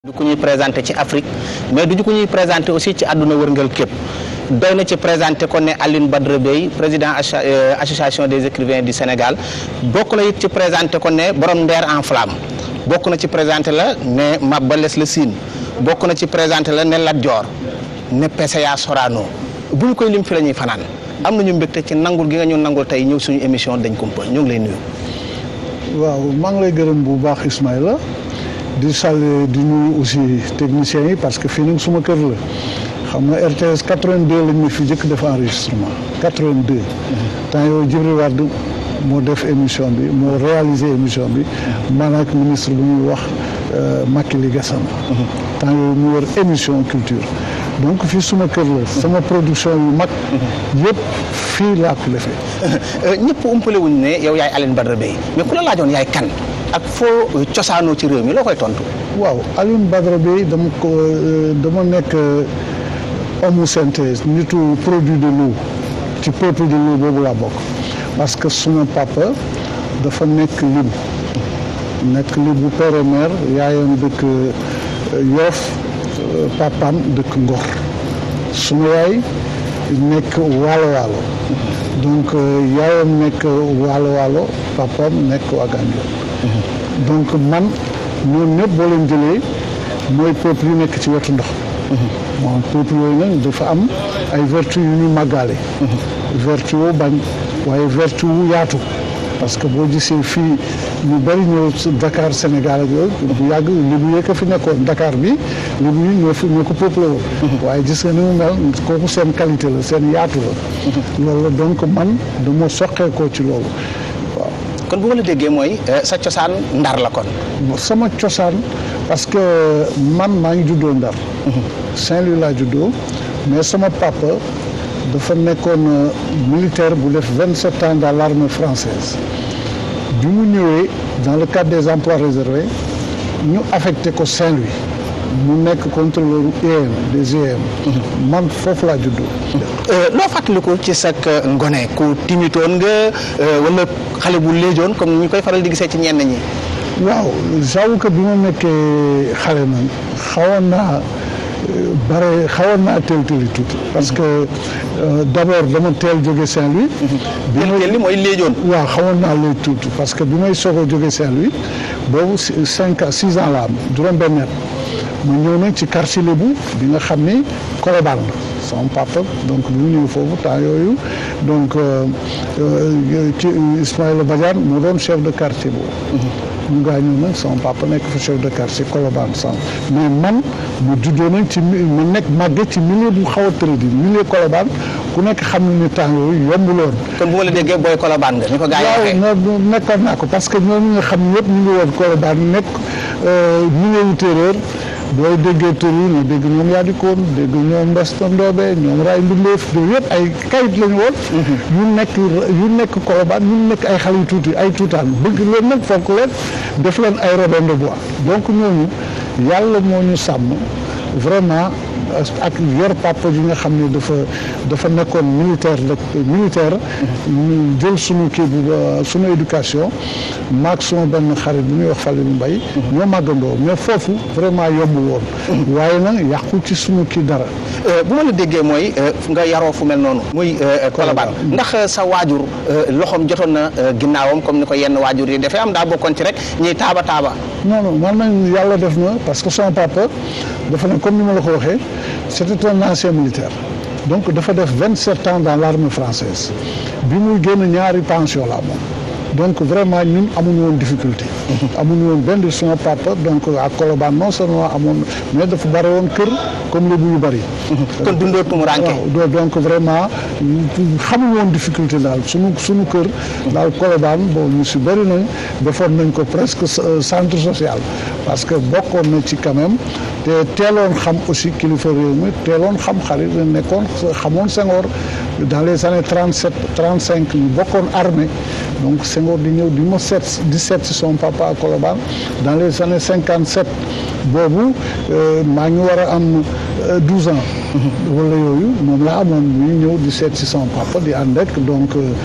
du ku ñuy présenté ci Afrique mais du ku ñuy présenté aussi ci àdduna wërngal képp doy na ci présenté ko ne Alioune Badara Bèye président association des écrivains du Sénégal bokk na it ci présenté ko ne borom ndeer en flamme bokk na ci présenté la ne Maba Les la Sine bokk na ci présenté la ne Lat Dior ne PCA Sorano bu ñu koy lim fi la ñuy fanaan am nañu mbégte ci nangul gi nga ñu nangul tey ñëw suñu émission dañ kumpa ñu ngi lay nuyu. waaw maa ngi lay gërëm bu baax Ismaïla di saluer di nuyu aussi techniciens yi parce que fii nag suma kër la xam nga RTS 82 lañ ma fi jëkk def enregistrement 82. temps yooyu Djibril Wade moo def émission bi moo réalisé émission bi man ak ministre bu ñuy wax Makili Gassama. temps yooyu mu wër émission culture. donc fii suma kër la sama production yu mag yëpp fii laa ko defee ñëpp umpale wuñ ne yow yaay Alioune Badara Bèye mais ku la laajoon yaay kan ak foo cosaanoo ci réew mi loo koy tontu waaw Alioune Badara Bèye dama ko dama nekk homme synthèse nitu produit de l'eau ci peuple de l'eau boobu laa bokk parce que suma papa dafa nekk libu nekk libu père et mère yaayam dëkk Yoff papaam dëkk Ngor suma yaay nekk waalo waalo donc yaayam nekk waalo waalo papaam nekk Ouagadougou donc man ñoom ñëpp boo leen jëlee mooy peuple yi nekk ci wetu ndox bon peuple yooyu nag dafa am ay vertu yu ñu màggaale vertu wu bañ waaye vertu wu yaatu parce que boo gisee fii ñu bëri ñëw Dakar Sénégal ak yooyu bu yàgg libu yee ko fi nekkoon Dakar bi libu yi ñoo fi ñoo ko peuplé woon waaye gis nga ni mu mel kooku seen qualité la seen yaatu la loolu la donc man dama soqeekoo ci loolu waaw kon bu ma la déggee mooy sa cosaan ndar la kon sama cosaan parce que man maa ngi juddoo ndar Saint-Louis laa juddoo mais sama papa dafa nekkoon militaire bu def vingt sept ans dans l'armée française bi mu ñëwee dans le cadre des emplois réservés ñu affecté ko Saint-Louis mu nekk contrôleur IEM des IEM man foofu laa juddoo loo fàttaliku ci sa ngone ku timitoon nga wala xale bu léejoon comme ni ñu koy faral di gisee ci ñenn ñi waaw j'avoue que bi ma nekkee xale nag xawoon naa bare xawoon naa teel teel tuuti parce que d'abord dama teel jóge Saint-Louis. bi teel li mooy léejoon. waaw xawoon naa léegi tuuti parce que bi may soog a jóge Saint-Louis boobu cinq à six ans la am juróom-benn ma ñëw nag ci quartier Lébu bi nga xam ni Colobane la sama papa donc bi mu ñëw foofu temps yooyu donc ci Ismaïla Badiane moo doon chef de quartier boobu. ñu gaañoo nag sama papa nekk fa chef de quartier Colobane san mais man mu juddoo nag ci ma nekk màgge ci milieu bu xaw a tëradi milieu Colobane ku nekk xam ne ni temps yooyu yombuloon. kon bu ma la déggee booy Colobane nga ni ko gaa yi waaw nekkoon naa ko parce que ñooñu nga xam ne yëpp ñu ngi woon Colobane nekk milieu wu terreur booy déggee tur yi nga dégg ñoom yaa di koon dégg ñoom Mbesta Ndoobe ñoom Ray Mbindeef yooyu yëpp ay kayit lañu woon. yu nekk yu nekk Colobane yu nekk ay xale yu tuuti ay tuutaan bëgg leen nag fonk leen def leen ay Robin de Bois donc ñooñu yàlla moo ñu sàmm vraiment ak yor papa yi nga xam ne dafa dafa nekkoon militaire rek militaire ñu jël sunu kii bu sunu éducation maag suma benn xarit bu ñuy wax Falilou Mbaye ñoo màggandoo mais foofu vraiment yombul woon waaye nag yàqu ci sunu kii dara bu ma la déggee mooy nga yaroo fu mel noonu muy Colobane ndax sa waajur loxoom jotoon na ginnaawam comme ni ko yenn waajur yi dafay am daa bokkoon ci rek ñuy taaba taaba non non man nañ yàlla def na parce que son papa dafa ne comme ni ma la ko waxee c'était un ancien militaire donc dafa def vingt sept ans dans l'armée française bi muy génn ñaari pension la moom donc vraiment ñun amuñu woon difficulté amuñu woon benn suma papa donc à Colobane non seulement amoon mais dafa bari woon kër comme lébu yu bari kon dundoo tumuranke waaw donc vraiment xamuñu woon difficulté daal suñu suñu kër daal Colobane bon ñu si bëri nañ defoon nañ ko presque centre social parce que bokkoon na ci quand même te teeloon xam aussi kilifa réew mi teeloon xam xarit nekkoon xamoon Senghor dans les années trente sept trente cinq ñu bokkoon armée donc Senghor di ñëw di ma seet di seet si son papa à Colobane dans les années cinquante sept boobu maa ngi war a am douze ans wala yooyu moom laa amoon muy ñëw di seet si son papa di ànd ak donc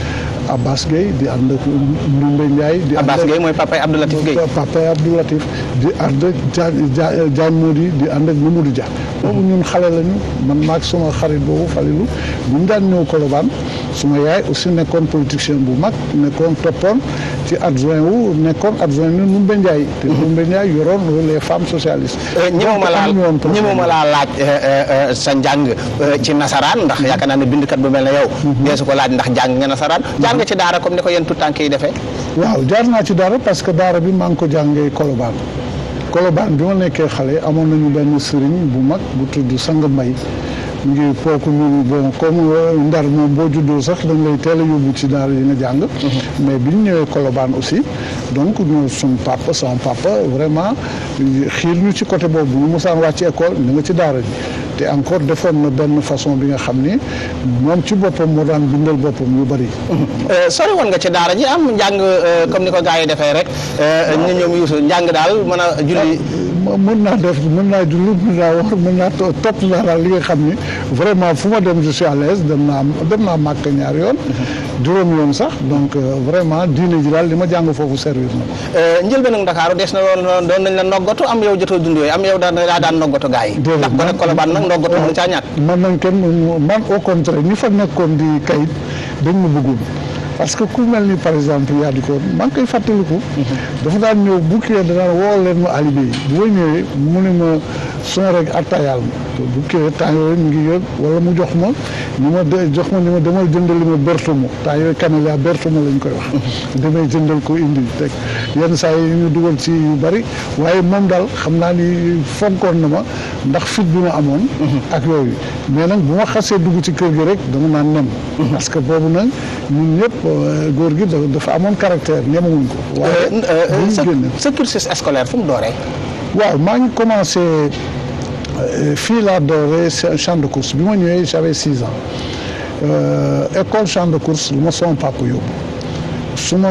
Abbas Gueye di ànd ak Ndumbe Ndiaye. di ànd Abbas ak Gueye mooy papay Abdou Latif Gueye. papay Abdou Latif di ànd ak Dia Dia Diagne Mody di ànd ak Mamadou Dia. boobu ñun xale lañu man maag suma xarit boobu Falilou bu ñu daan ñëw Colobane suma yaay aussi nekkoon politicien bu mag nekkoon toppoon ci adjoint wu nekkoon adjoint ni Ndumbe Ndiaye. te Ndumbe Ndiaye yoroon les femmes socialistes. ñemewuma laa ñemewuma laa laaj sa njàng ci nasaraan ndax yaakaar naa ne bindkat bu mel ne yow. deesu ko laaj ndax jàng nga nasaraan. jaar nga ci daara comme ni ko yéen tout tànk yi defee. waaw jaar naa ci daara parce que daara bi maa ngi ko jàngee Colobane Colobane bi ma nekkee xale amoon nañu benn sëriñ bu mag bu tudd Sang Mbay mu ngi kooku ñu bon comme ndar moom boo juddoo sax dañ lay teel a yóbbu ci daara yi nga jàng. mais bi ñu ñëwee Colobane aussi donc ñoo suñu papa sama papa vraiment xiir ñu ci côté boobu bu ñu mosaan wàcc école ñu nga ci daara ji. te encore defoon na benn façon bi nga xam ni moom ci boppam moo daan bindal boppam yu bëri. sori woon nga ci daara ji am njàng comme ni ko gars yi defee rek ñu ñoom Youssou njàng daal mën a julli. mën naa def mën naa julli mën naa wax mën naa topp naa daal li nga xam ni vraiment fu ma dem je suis à l'aise dem naa dem naa màkk ñaar yoon. juróom yoon sax donc vraiment diine ji daal li ma jàng foofu servir na ko. njëlbéenu Ndakaaru des na doon doon nañ la noggatu am yow jotoo dund yooyu am yow daan daa daan noggatu gars yi. ndax ba nag Colobane nag noggatu mënu caa ñàkk. man nañ kenn man au contraire ñi fa nekkoon di kayit dañ ma bëggoon parce que ku mel ni par exemple yaa di ko maa ngi koy fàttaliku. dafa daan ñëw bu kii danaan woo leen ma alibi yi bu ma ñëwee mu ne ma son rek attayaal ma bu kii temps yooyu mu ngi yëg wala mu jox ma ni ma de jox ma ni ma damay jëndali ma bertomo temps yooyu camélia bertomo lañ koy wax. damay jëndal ko indi teg yenn saa yi ñu dugal ci yu bari waaye moom daal xam naa ni fonkoon na ma ndax fit bi ma amoon. ak yooyu mais nag bu ma xasee dugg ci kër gi rek dama naan nem. parce que boobu nag ñun ñëpp góor gi dafa amoon caractère ñemewuñ ko. waaye sa cursus scolaire fu mu dooree. waaw maa ngi commencé fii laa dooree champ de course bi ma ñëwee j'avais six ans école champ de course lu ma sama papa yóbbu suma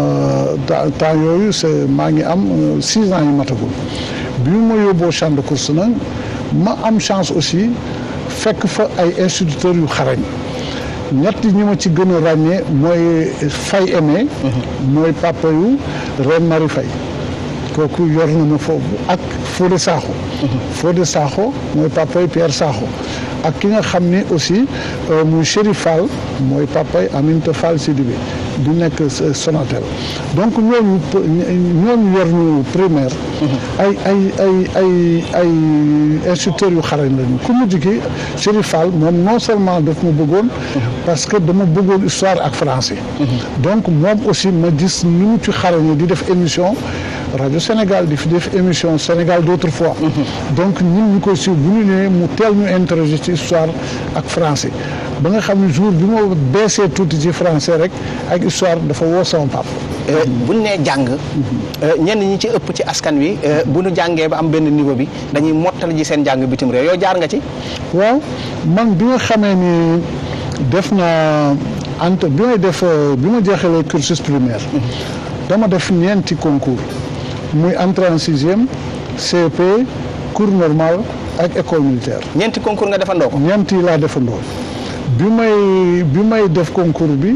temps yooyu c'est maa ngi am six ans yi matagul bi ma yóbboo champ de course nag ma am chance aussi fekk fa ay instituteurs yu xarañ ñett ñi ma ci gën a ràññee mooy Fay Aimé mooy papa yu Reine Marie Faye kooku yor na ma foofu ak Fodé Sakho Fodé Sakho mooy papa yu Pierre Sakho ak ki nga xam ni aussi muy Chérif Fall mooy papa yu Aminata Fall Sidibé di nekk Sonatel donc ñooñu ñooñu yor ñu primaire ay ay ay ay ay instituteurs yu xarañ lañu ku mujj ki Chérif Fall moom non seulement daf ma bëggoon parce que dama bëggoon histoire ak français donc moom aussi ma gis ni mu ci xarañe di def émission rajo Sénégal di fi def émission Sénégal d'autrefois donc ñun ñu koy suivre bu ñu ñëwee mu teel ñu interroger ci histoire ak français ba nga xam ne jour bi ma beesee tuuti ci français rek ak histoire dafa woo sama papa. bu ñu nee jàng ñenn ñi ci ëpp ci askan wi bu ñu jàngee ba am benn niveau bi dañuy mottali ji seen jàng bitim réew yow jaar nga ci. waaw man bi nga xamee ni def na ante bi may def bi ma jeexalee cursus primaire. dama def ñeenti concours muy entrée en sixième CP cours normal ak école militaire. ñeenti concours nga defandoo ko. ñeenti laa defandoo bi may bi may def concours bi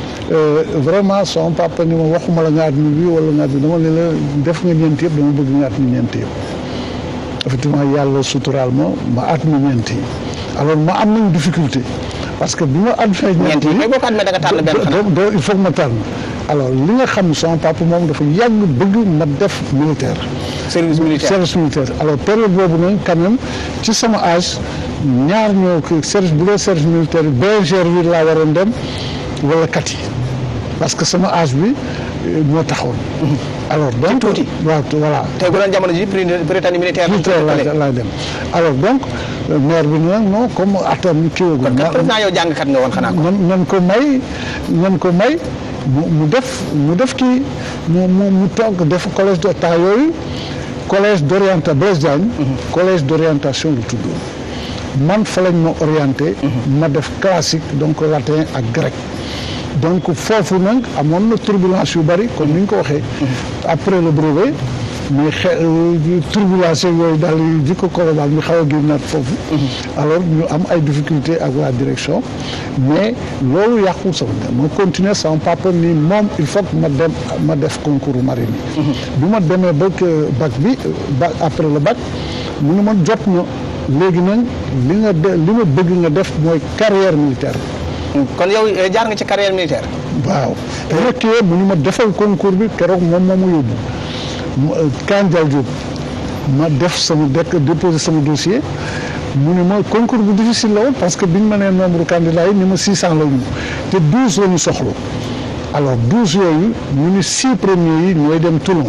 vraiment sama papa ni ma waxuma la nga at mi bi wala nga at mi dama ne la def nga ñeenti yëpp dama bëgg nga at mi ñeenti yëpp effectivement yàlla suturaal ma ma at mi ñeenti alors ma am nañ difficulté parce que bi ma at fee ñeenti yi boo ko admee da nga tànn benn xanaa il faut ma tànn alors li nga xam sama papa moom dafa yàgg bëgg ma def militaire service militaire service militaire alors période boobu nag quand même ci sama âge ñaar ñoo ko service bu dee service militaire bi bergère bi laa waroon dem wala kat yi parce que sama âge bi moo taxoon. alors donc tuuti waaw voilà. tey bu doon jamono ji Prytanée militaire. militaire laay dem alors donc maire bi nag non comme atam kii woo. kon kat président yow jàngkat nga woon xanaa ko. nan nan ko may nan ko may mu mu def mu def kii mu mu mu toog def collège de temps yooyu collège d' orientation Blaise Diagne. collège d' orientation lu tudd. man fa lañ ma orienté. ma def classique donc latin ak grec. donc foofu nag amoon na turbulence yu bari comme ni ñu ko waxee. après le brevet mais xe turbulence yooyu daal di ko korobal mi xaw a génnaat foofu alors ñu am ay difficulté ak la direction mais loolu yàqul sama dem ma continuer sama papa ni moom il faut que ma dem ma def concours marine yi bi ma demee ba bac bi bac après le bac mu ne ma jot na léegi nag li nga de li ma bëgg nga def mooy carrière militaire kon yow jaar nga ci carrière militaire waaw rekkee mu ni ma defal concours bi keroog moom moo ma yóbbu Kandial Diop ma def sama dekk déposé sama dossier mu ni ma concours bu difficile la woon parce que biñ ma nee nombre candidat yi ni ma 600 la ñu te 12 la ñu soxla alors 12 yooyu ñu ni 6 premiers yi ñooy dem Toulon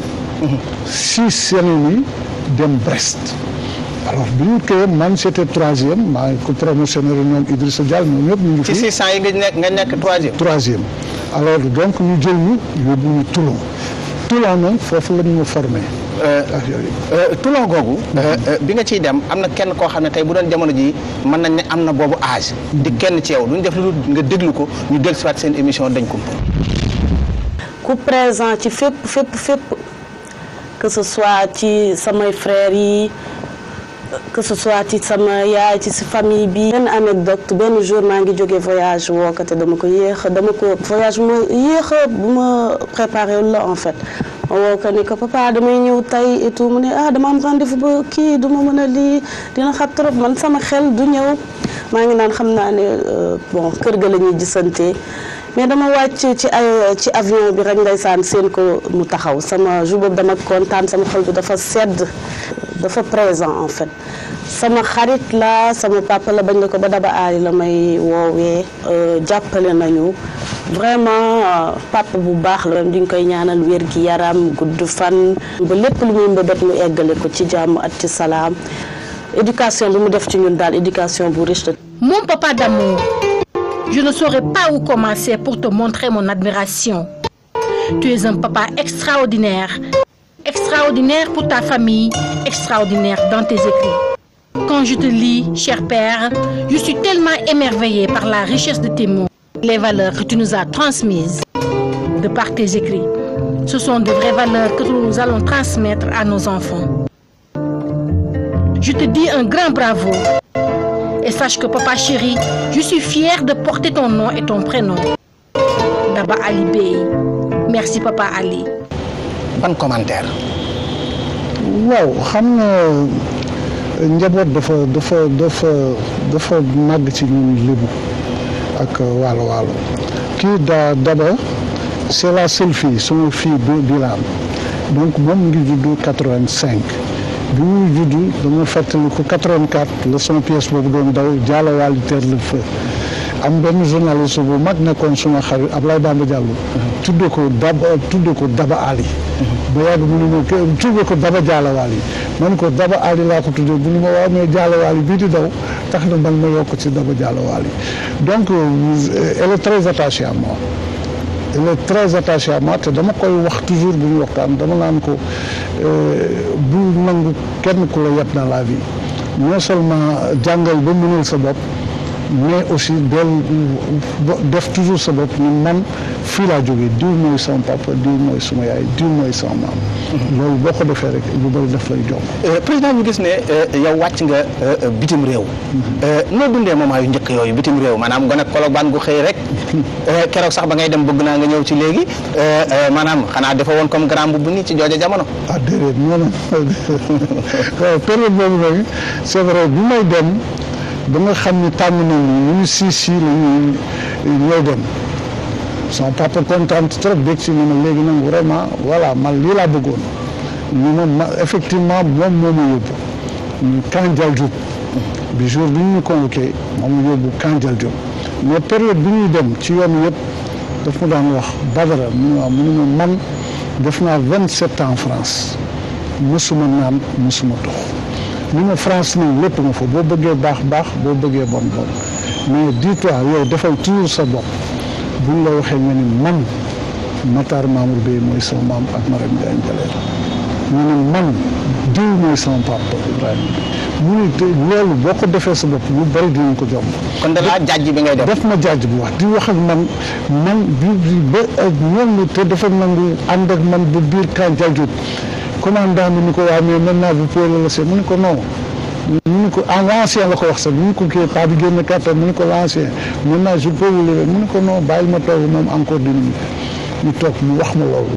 6 yeneen yi dem Brest alors bi ñu koy man c' était troisième maa ngi ko promotionné ñoom Idrissa Diall ñoom ñëpp ñu ngi fi. ci 600 yi nga nekk nga nekk troisième. troisième alors donc ñu jël ñu yóbbu ñu Toulon Toulon nag foofu la ñu ma formé. ak yooyu. Toulon googu. bi nga ciy dem am na kenn koo xam ne tey bu doon jamono ji mën nañ ne am na boobu âge. di kenn ci yow duñ def lu nga déglu ko ñu dégg si waat seen émission dañ ko. ku présent ci fépp fépp fépp que ce soit ci samay frères yi. que ce soit ci sama yaay ci si famille bi benn anecdote benn jour maa ngi jógee voyage woo ko te dama ko yéex dama ko voyage bu ma yéex bu ma préparé la en fait ma woo ko ni ko papa damay ñëw tey et tout mu ne ah dama am rendez-vous ba kii du ma mën a lii dina xat trop man sama xel du ñëw maa ngi naan xam naa ne bon kër ga la ñuy gisante mais dama wàcc ci ay ci avion bi rek ndeysaan seen ko mu taxaw sama jour boobu dama kontaan sama xol bi dafa sedd dafa présent en fait sama xarit la sama papa la bañ la ko ba daba aali la may woowee jàppale nañu vraiment papa bu baax la di nga koy ñaanal wér gi yaram gudd fan ba lépp lu muy mbébét mu eggale ko ci jàmm ak ci salaam éducation bi mu def ci ñun daal éducation bu riche la Mon papa d'amour, je ne saurais pas où commencer pour te montrer mon admiration. Tu es un papa extraordinaire, extraordinaire pour ta famille, extraordinaire dans tes écrits. Quand je te lis, cher père, je suis tellement émerveillée par la richesse de tes mots, les valeurs que tu nous as transmises de par tes écrits. Ce sont de vraies valeurs que nous allons transmettre à nos enfants. Je te dis un grand bravo. Et sache que papa chéri, je suis fière de porter ton nom et ton prénom. Daba Ali Bey. Merci papa Ali. ban commentaire. waaw xam nga njaboot dafa dafa dafa dafa màgg ci ñun lébu ak waalo waalo kii daa daba c' est la seule fille sama fille bi bilaan donc moom ngi juddu quatre-vingt-cinq bi muy juddu dama fàttali ko 84 la son pièce boobu doon daw jaalawaali terre le feu am benn journaliste bu mag nekkoon suma xarit Ablaye Bamba Diallo tudde ko daba tudde ko daba Ali ba yàgg mu ne ma tudde ko daba jaalawaali man ko daba Ali laa ko tudde bu ni ma waaw mais jaalawaali bii di daw tax na man ma yokk ci daba jaalawaali donc elle est très attachée à moi elle est très attachée à moi te dama koy wax toujours bu ñu waxtaan dama naan ko bu nangu kenn ku la yeb dans la vie non seulement jàngal ba mënal sa bopp mais aussi del def toujours sa bopp ni man fii laa jógee diw mooy sama papa diw mooy suma yaay diw mooy sama maam loolu boo ko defee rek lu bëri daf lay jomb président ñu gis ne yow wàcc nga bitim réew noo dundee moment yu njëkk yooyu bitim réew maanaam gone Colobane gu xëy rek keroog sax ba ngay dem bëgg naa nga ñëw ci léegi maanaam xanaa dafa woon comme grand bu nii ci jooja jamono ah déedéet non non waaw période boobu nag c'est vrai bi may dem ba nga xam ni tàmm nañu ñu si si la ñuy ñooy dem sama papa kontaan trop dégg si ne ma léegi nag vraiment voilà man lii laa bëggoon ñu ma ma effectivement moom moo ma yóbbu ñu Kandial Diop bi jour bi ñu ñu convoqué moom la yóbbu Kandial Diop mais période bi ñuy dem ci yoon yëpp daf ma daan wax Badara mu ne ma mu ne ma man def naa vingt sept ans en France mësuma naan mësuma tox ni ma France nii lépp nga fa boo bëggee baax baax boo bëggee bon bon mais dis-toi yow defal toujours sa bopp buñ la waxee nga ni man Matar Mamour Bey mooy sama maam ak Marème Ndiaye Ndialène ñu ne man diw mooy sama papa Ibrahima mu ne te loolu boo ko defee sa bopp lu bari dinañ ko jomb kon da laa jàjj bi ngay def def ma jaaj bu wax di wax ak man man bi ba ñoom te dafa nangu ànd ak man ba biir Kandial Diop commandant bi ni ko waa mais maintenant vous pouvez le laisser mu ni ko non mu ni ko en l'ancien la ko wax sax mu ni ko kii pas bi génn carton mu ni ko l'ancien maintenant je peux vous lever mu ni ko non bàyyil ma toog moom encore dix minutes ñu toog mu wax ma loolu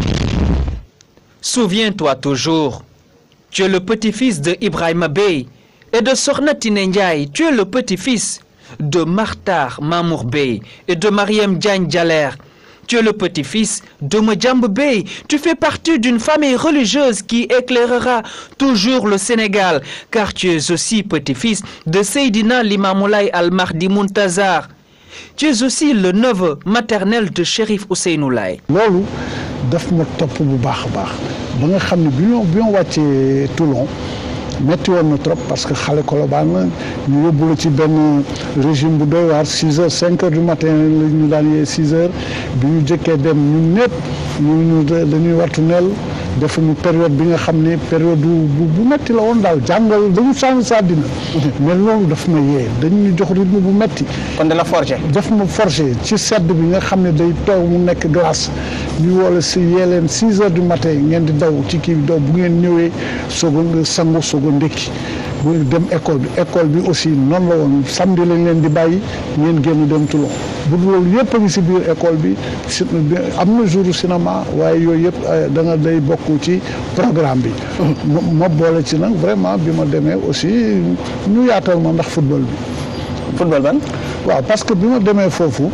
Souviens-toi toujours, tu es le petit-fils de Ibrahima Bey et de Sorna Tine Ndiaye. Tu es le petit-fils de Martar Mamour Bey et de Mariam Diagne Djaler. Tu es le petit-fils de Mojambe Bey. Tu fais partie d'une famille religieuse qui éclairera toujours le Sénégal, car tu es aussi petit-fils de Seydina Limamoulay Al-Mahdi Muntazar. Tu es aussi le neveu maternel de Chérif Ousseynou Laye. loolu daf ma topp bu baax a baax ba nga xam ne bi ñoo bi ñoo wàccee Toulon metti woon na trop parce que xale Colobane la ñu yóbbu la ci benn régime bu doy waar six heures cinq heures du matin la ñu daan yee six heures bi ñu jëkkee dem ñun ñëpp ñu ñu dañuy wartu neel def ñu période bi nga xam ne période bu bu metti la woon daal jàngal dañu changé sa àddina mais loolu daf ma yee dañu ñu jox rythme bu metti kon de la forger. daf ma forcé ci sedd bi nga xam ne day toog mu nekk glace ñu wala si yee leen six heures du matin ngeen di daw ci kii bi daw bu ngeen ñëwee soog a sangu soog a ndékki bu dem école bi école bi aussi noonu la woon samedi lañ leen di bàyyi ngeen génn dem Toulon bu loolu yëpp a ngi si biir école bi si am na jour cinéma waaye yooyu yëpp da nga day bokk ci programme bi ma boole ci nag vraiment bi ma demee aussi ñu yaatal ma ndax football bi football ban. waaw parce que bi ma demee foofu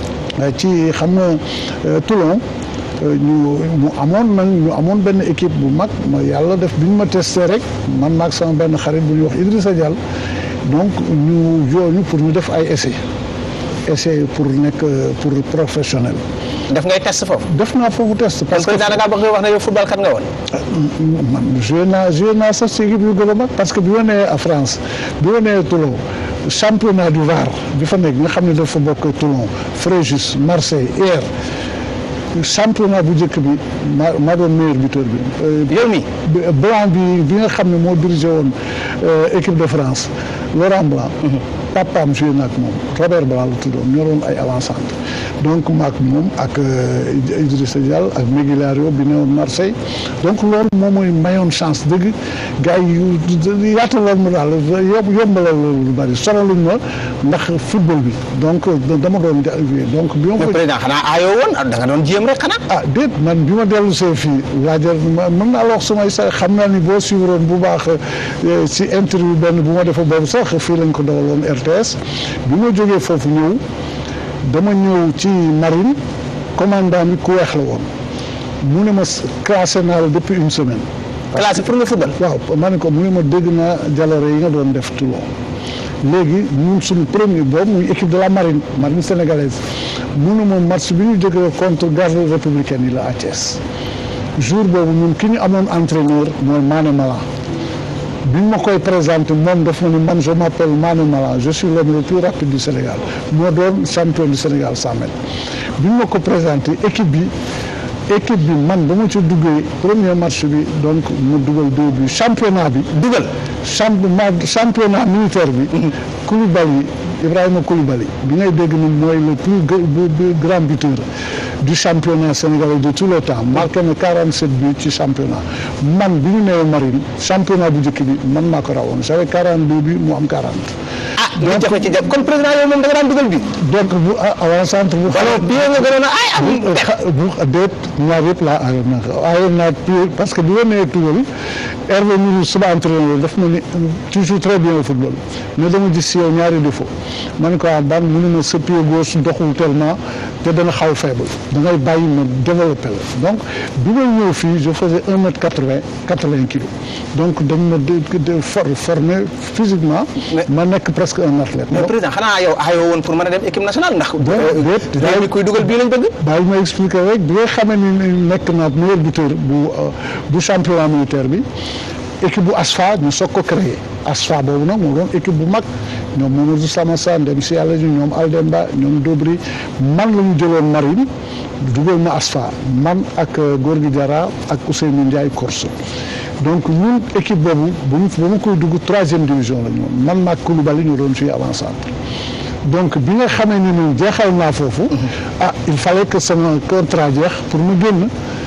ci xam nga Toulon ñu mu amoon nag ñu amoon benn équipe bu mag ma yàlla def bi ñu ma testé rek man maag sama benn xarit bu ñuy wax Idrissa Diall donc ñu yooñu pour ñu def ay essai essai pour nekk pour professionnel def ngay test foofu. def naa foofu test parce que président da ngaa bëgg wax ne yow football kat nga woon. man joué naa joué naa sax ci équipe yu gën a mag parce que bi ma nee à France bi ma nee Toulon championnat du Var bi fa nekk nga xam ne dafa bokk Toulon Fréjus Marseille hier championnat bu njëkk bi maa maa doon meilleur buteur bi. yow mi Blanc bi bi nga xam ne moo dirigé woon équipe de France Laurent Blanc. papaam joué na ak moom Robert Blanc la tuddoon ñoo doon ay avant-centre donc maak moom ak Idrissa Diall ak Migliario bi newoon Marseille donc loolu moom mooy mayoon chance dëgg gars yi yaataloon ma daal yomb yombalal lu bari sonaluñ ma ndax football bi donc dama doon donc bi ma mais président xanaa aayoo woon da nga doon jéem rek xanaa. ah déet man bi ma dellu see fii laajal mën naa la wax sumay sa xam naa ni boo suivroon bu baax si interview benn bu ma defa boobu sax fii lañ ko dawaloon RTS bi ma jógee foofu ñëw dama ñëw ci marine commandant bi ku weex la woon mu ne ma classé naa la depuis une semaine. classé pour nga football. waaw ma ne ko mu ne ma dégg naa jaloore yi nga doon def Toulon léegi ñun suñu premier boobu muy équipe de la marine marine sénégalaise mu ne ma match bi ñu jógee contre garde républicaine yi la à Thiès jour boobu ñun ki ñu amoon entraîneur mooy Mané Malan bi ñu ma koy présenté moom daf ma ni man je m'appelle Mané Malan je suis l'homme le plus rapide du Sénégal moo doon champion du Sénégal 100 mètres bi ñu ma ko présenté équipe bi équipe bi man ba ma ci duggee premier match bi donc mu dugal deux bi championnat bi dugal championnat militaire bi Koulibaly Ibrahima Koulibaly bi ngay dégg ni mooy le plus grand buteur du championnat sénégalais de tous les temps marqué na 47 buts ci championnat man bi ñu nee marine championnat bu njëkk bi man maa ko rawoon j'avais 42 buts mu am 40. ah li jafe ci jàpp kon président yow moom da nga daan dugal bi. donc bu avant centre bu. alors bi nga gënoon a ay am. bu déet ñaar yëpp laa aayoon naa ko aayoon naa parce que bi ma nee tugal Hervé Mourou suba entraîneur daf ma ni tu joues très bien au football mais dama gis si yow ñaari défaut ma ne ko ah daan mu ne ma sa pied gauche doxul tellement te dana xaw faible da ngay bàyyi ma développé la donc bi ma ñëw fii je faisais un mètre quatre vingt quatre vingt kilos donc dañ ma de for formé physiquement. ma nekk presque un athlète. mais président xanaa yow aayoo woon pour mën a dem équipe nationale ndax. déet déet kuy dugal bii lañ bëgg. bàyyi ma expliqué rek bi nga xamee ni nekk naa meilleur buteur bu bu championnat militaire bi équipe bu ASFA ñu soog ko créé ASFA boobu nag moo doon équipe bu mag ñoom Mamadou Samassa dem si yàlla ji ñoom Aldemba ñoom Dobri man la ñu jëloon marine dugal ma ASFA man ak Gorgui Diarra ak Ousseynou Ndiaye Corso donc ñun équipe boobu bu ñu ba ma koy dugg troisième division la ñu woon man maag Koulibaly ñu doon fii avant centre donc bi nga xamee ni ñun jeexal naa foofu ah il fallait que sama contrat jeex pour mu génn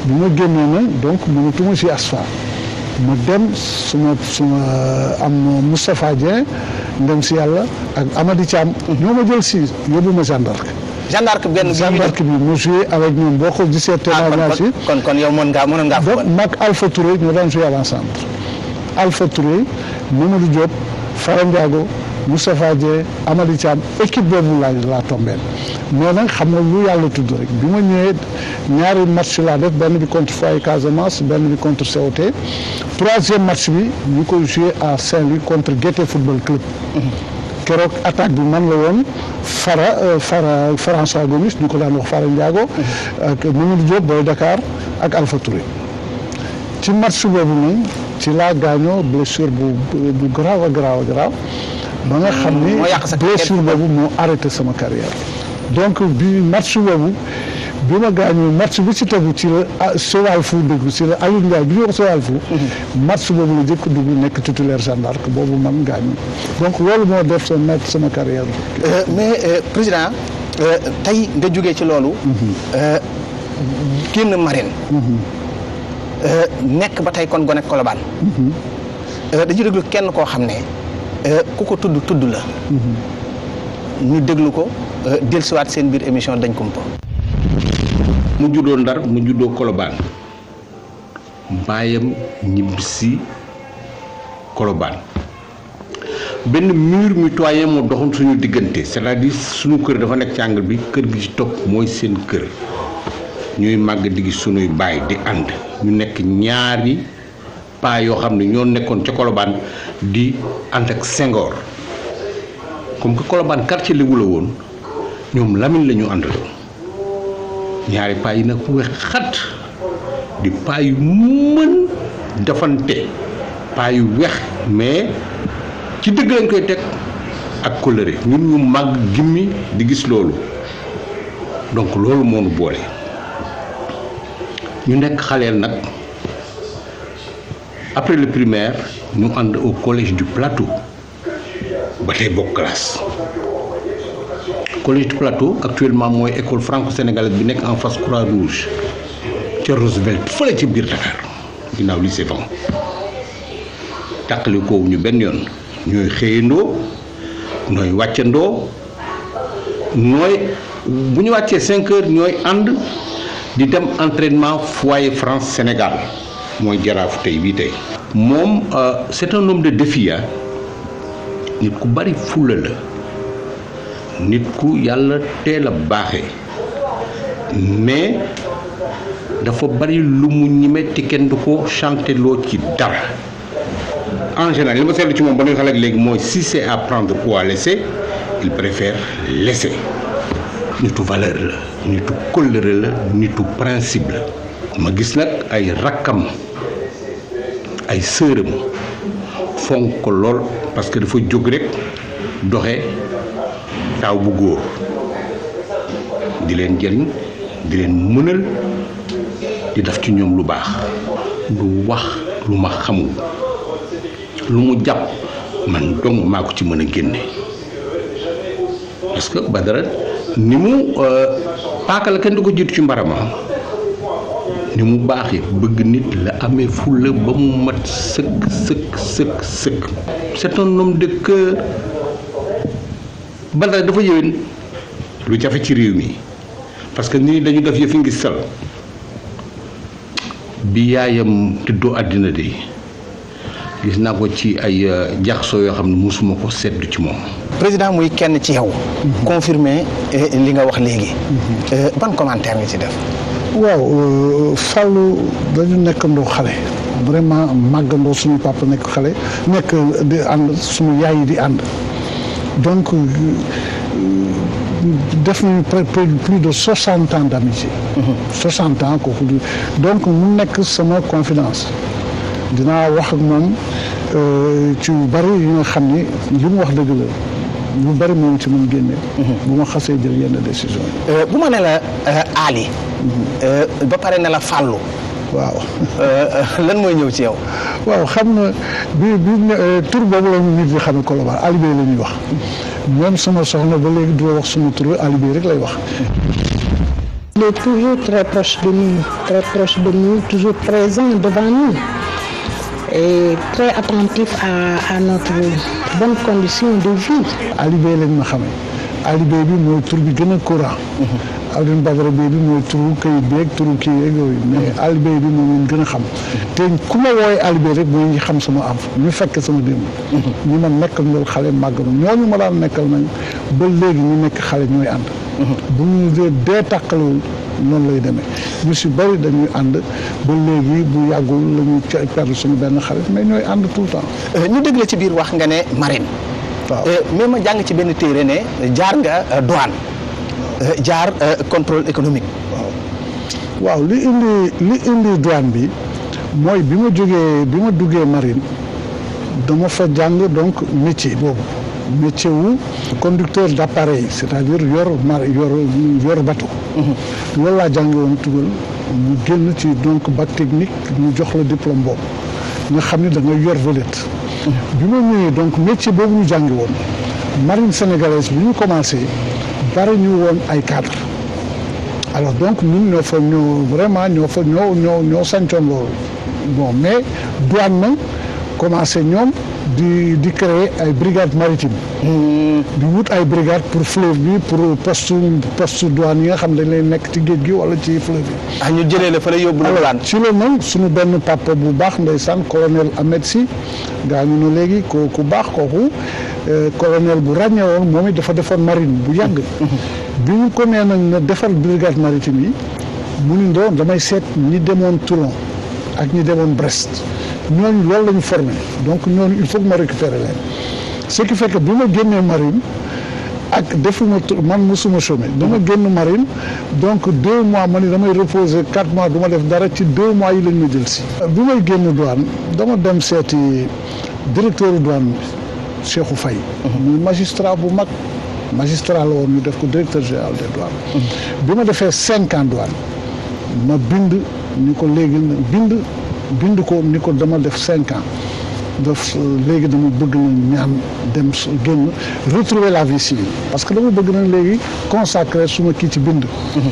bi ma génnee na donc mënatuma si asfa ma dem suma suma am Moustapha Dieng ndem si yàlla ak Amady Thiam ñoo ma jël si yóbbu ma gendarme Jeanne d'Arc benn bi gendarme bi mu joué avec ñoom boo ko gisee témoignage yi kon kon yow mën ngaa mënoon ngaa donc football mag Alpha Touré ñoo daan joué à l'ensemble Alpha Touré Mamadou Diop Fara Ndiago Moustapha Dieng Amady Thiam équipe boobu laa laa tombeel mais nag xam nga lu yàlla tudd rek bi ma ñëwee ñaari match laa def benn bi contre Foyer Casamance benn bi contre COT troisième match bi ñu koy joué à Saint-Louis contre Guété Football Club keroog attaque bi man la woon Fara euh, Fara François Gomis ñu ko daan wax Fara Ndiago ak Mamadou Diop Boy Dakar ak Alpha Touré ci match boobu nag ci laa gaañoo blessure bu bu garaaw a garaaw a garaaw ba nga xam ni moo yàq sa blessure boobu moo arrêté sama carrière donc bi match boobu bi ma gaañoo match bi ci tegu ci la ah Sowal fu dugg ci la Aliou Ndiaye bi ñu wax Sowal fu match boobu la jëkk dugg nekk titulaire Jeanne d'Arc boobu man gaañu donc loolu moo def sa mettre sama carrière Euh, mais euh, président euh, tey nga jógee ci loolu euh, génn marine Euh, nekk ba tey kon gone Colobane Euh, dañuy déglu kenn koo xam ne euh, ku ko tudd tudd la ñu déglu ko euh, dellusiwaat seen biir émission dañ kumpa mu juddoo ndar mu juddoo kolobaan baayam ñibbisi kolobaan benn mur mitoyen moo doxoon suñu diggante c'est-à-dire suñu kër dafa nekk ci angle bi kër gi ci topp mooy seen kër ñuy màgg di gis suñuy baay di ànd ñu nekk ñaari paa yoo xam ne ñoo nekkoon ca kolobaan di ànd ak Senghor comme que kolobaan quartier Lébu la woon ñoom Lamine la ñu àndaloon ñaari paa yi nag wex xat di paa yu mën defante paa yu wex mais ci dëgg lañ koy teg ak colère ñun ñu màgg gimmi di gis loolu donc loolu moo nu boole ñu nekk xaleel nag après le primaire ñu ànd au collège du plateau ba tey bokk classe collège du plateau actuellement mooy école franco-sénégalaise bi nekk en face croix rouge ca Roosevelt fële ci biir Dakar ginnaaw lycée Van tàqali koowu ñu benn yoon ñooy xëyandoo ñooy wàccandoo nooy bu ñu wàccee cinq heures ñooy ànd di dem entraînement foyer France Sénégal mooy jaraaf tey bii tey moom euh, c'est un homme de défi ah nit ku bari fulla la nit ku yàlla teel a baaxee mais dafa bari lu mu ñime te kenn du ko chanté loo ci dara en général li ma seetlu ci moom ba nuy xale ak léegi mooy si c'est à prendre ou à laisser il préfère laisser nitu valeur la nitu kóllëre la nitu principe la ma gis nag ay rakkam ay sëram fonk ko lool parce que dafa jóg rek doxe taaw bu góor di leen jëriñ di leen mënal di def ci ñoom lu baax lu wax lu ma xamul lu mu jàpp man dong maa ko ci mën a génne parce que Badara ni mu paaka la kenn du ko jiitu ci mbarama ni mu baaxee bëgg nit la amee fulla ba mu mat sëkk sëkk sëkk sëkk c'est un homme de cœur Badara dafa yëwén lu jafe ci réew mi parce que nit ñi dañu def yëfi ngi sal bi yaayam tëddoo àddina de gis naa ko ci ay jaxsoo yoo xam ne musuma ko seddu ci moom président muy kenn ci yow confirmé eh, li nga wax léegi Eh, ban commentaire nga ci def waaw Fallou dañu nekkandoo xale vraiment màggandoo suñu papa nekk xale nekk di ànd suñu yaay yi di ànd donc def nañu près plus de soixante ans d'amitié soixante ans kooku di donc mu nekk sama confidence dinaa wax ak moom ci yu bari yi nga xam ni li mu wax dëgg la lu bari moom ci mën génne bu ma xasee jël yenn décision yi Eh, bu ma ne la eh, Ali eh, ba pare ne la Fallou waaw eh, lan mooy ñëw ci yow waaw xam na bi bi ne- tur boobu la ñu nit ñi xamee Colobane Alibé la ñuy wax même sama soxna ba léegi du wax suma tur Alibé rek lay wax il est toujours très proche de nous, très proche de nous, toujours présent devant nous et très attentif à, à notre bonne condition de vie. Ali Bey lañ ma xamee Ali Bey bi mooy tur bi gën a courant Alioune Badara Bey bi mooy turu kayit beeg turu kii yeeg yooyu mais Ali Bey bi moom lañ gën a xam te ku ma wooyee Ali Bey rek mooy ñi xam sama am ñu fekk sama démb ñi ma nekkal loolu xale màgg na ñooñu ma daan nekkal nañ ba léegi ñu nekk xale ñooy ànd bu ñu dee dee tàqalewul noonu lay demee ñu si bëri dañuy ànd ba léegi bu yàggul la ñuy perdre suñu benn xarit mais ñooy ànd tout le temps ñu dégg la ci biir wax nga ne marine waaw mais ma jàng ci benn téere ne jaar nga douane jaar contrôle économique waaw li indi li indi douane bi mooy bi ma jógee bi ma duggee marine dama fa jàng donc métier boobu métier wu conducteur d' appareil c' est à dire yor mar yor yor bateau loolu laa jànge woon tugal ñu génn ci donc bac technique ñu jox la diplôme boobu nga xam ne da nga yor vedette bi ma ñëwee donc métier boobu ñu jàngi woon marine sénégalaise bi ñu commencé bari ñu woon ay cadre alors donc ñun ñoo fa ñoo vraiment ñoo fa ñoo ñoo ñoo sancoon loolu bon mais douane na commencé ñoom di di créer ay brigade maritime di wut ay brigade pour fleuve bi pour poste poste douane yi nga xam dañ lay nekk ci géej gi wala ci fleuve bi ah ñu jëlee la fa la yóbbu la douane ci la nag suñu benn papa bu baax ndeysaan colonel Ahmed Sy gaañu na léegi ko ku baax kooku colonel bu ràññee woon moom it dafa defoon marine bu yàgg bi ñu ko nee nag na defar brigade maritime yi mu ni doon damay seet ñi demoon Toulon ak ñi demoon Brest ñooñu loolu la ñu formé donc ñooñu il faut que ma récupérer leen ce qui fait que bi ma génnee marine ak defuma man mosuma chômé dama génn marine donc deux mois ma ni damay reposer quatre mois du ma def dara ci deux mois yi lañ ma jël si bi may génn douane dama dem seeti directeur douane bi Cheikhou Faye muy magistrat bu mag magistrat la woon ñu def ko directeur général des douanes bi ma defee cinq ans douane ma bind ni ko léegi bind bind ko ni ko dama def cinq ans def léegi dama bëgg na ñaan dem génn retrouver la vie civile parce que dama bëgg na léegi consacrer suma kii ci bind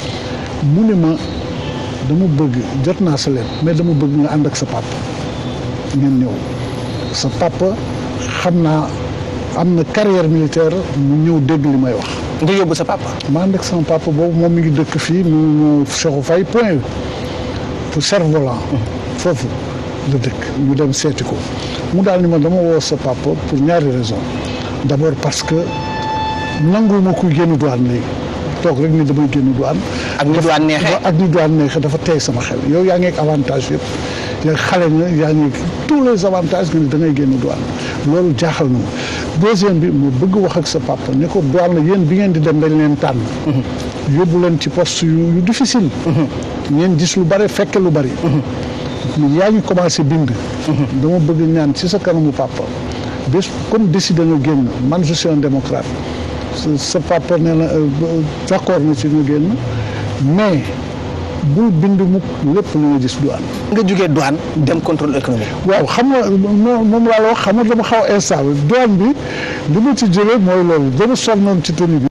mu ne ma dama bëgg jot naa sa leen mais dama bëgg nga ànd ak sa papa ngeen ñëw sa papa xam naa am na carrière militaire mu ñëw dégg li may wax nga yóbbu sa papa ma ànd ak sama papa boobu moom mi ngi dëkk fii mu Cheikhou Faye point pour Cerf-Volant foofu la dëkk ñu dem seeti ko mu daal ni ma dama woo sa papa pour ñaari raison d' abord parce que nanguwuma kuy génn douane léegi toog rek ni damay génn douane ak ni douane neexee ak ni douane neexee dafa tey sama xel yow yaa ngi ak avantage yëpp yaa xale na yaa ngi tous les avantages nga ni da ngay génn douane loolu jaaxal na ma deuxième bi mu bëgg wax ak sa papa ne ko douane la yéen bi ngeen di dem dañ leen tànn yóbbu leen ci poste yu yu difficile ngeen gis lu bari fekke lu bari yaa ngi commencé bind dama bëgg ñaan ci sa kanamu papa bés comme décidé nga génn man je suis un démocrate sa papa nee na d' accord na ci nga génn mais bul bind mukk lépp lu nga gis douane nga jógee douane dem contrôle économique waaw xam nga moom laa la wax xam nga dama xaw a instable douane bi li ma ci jëlee mooy loolu dama sonnoon ci tenue bi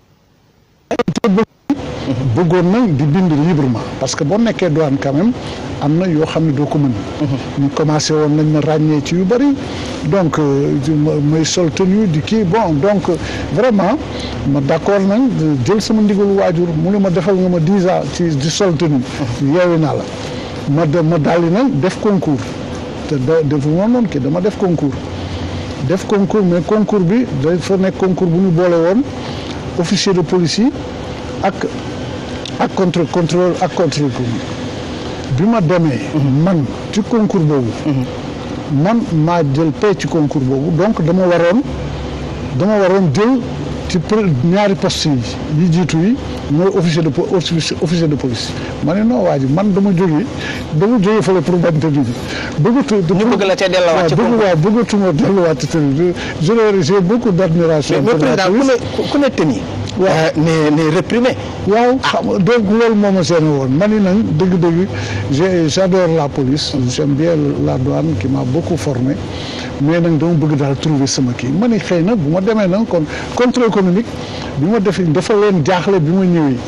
bëggoon nañ di bind librement parce que boo nekkee douane quand même am na yoo xam ne doo ko mën ñu commencé woon nañ ma ràññee ci yu bëri donc may sol tenue di kii bon donc vraiment ma d' accord nañ jël sama ndigalu waajur mu ne ma defal nga ma dix ans ci di sol tenue yeewi naa la ma de ma daldi nag def concours te da defu ma noonu kii dama def concours def concours mais concours bi dafa nekk concours bu ñu boole woon officier de police yi ak ak contre contrôle ak contrôle bi ma demee man ci concours boobu man maa jël pay ci concours boobu donc dama waroon dama waroon jël ci ñaari poste yi yi jiitu yi mooy officier de officier de police ma ne non waa ji man dama jógee dama jógee fële pour bañ tëdd bi bëggatu ñu bëgg la cee delluwaat ci bëgg waaw bëggatuma delluwaat ci tëdd bi je j'ai beaucoup d' admiration mais président ku ne ku ne tëni waaw ne ne réprimé waaw xam donc loolu moo ma seen woon ma ni nag dëgg-dëgg j' j'adore la police j'aime bien la douane qui m'a beaucoup formé mais nag dama bëgg daal trouver sama kii ma ni xëy na bu ma demee nag kon contrôle économique bi ma def dafa leen jaaxle bi ma ñëwee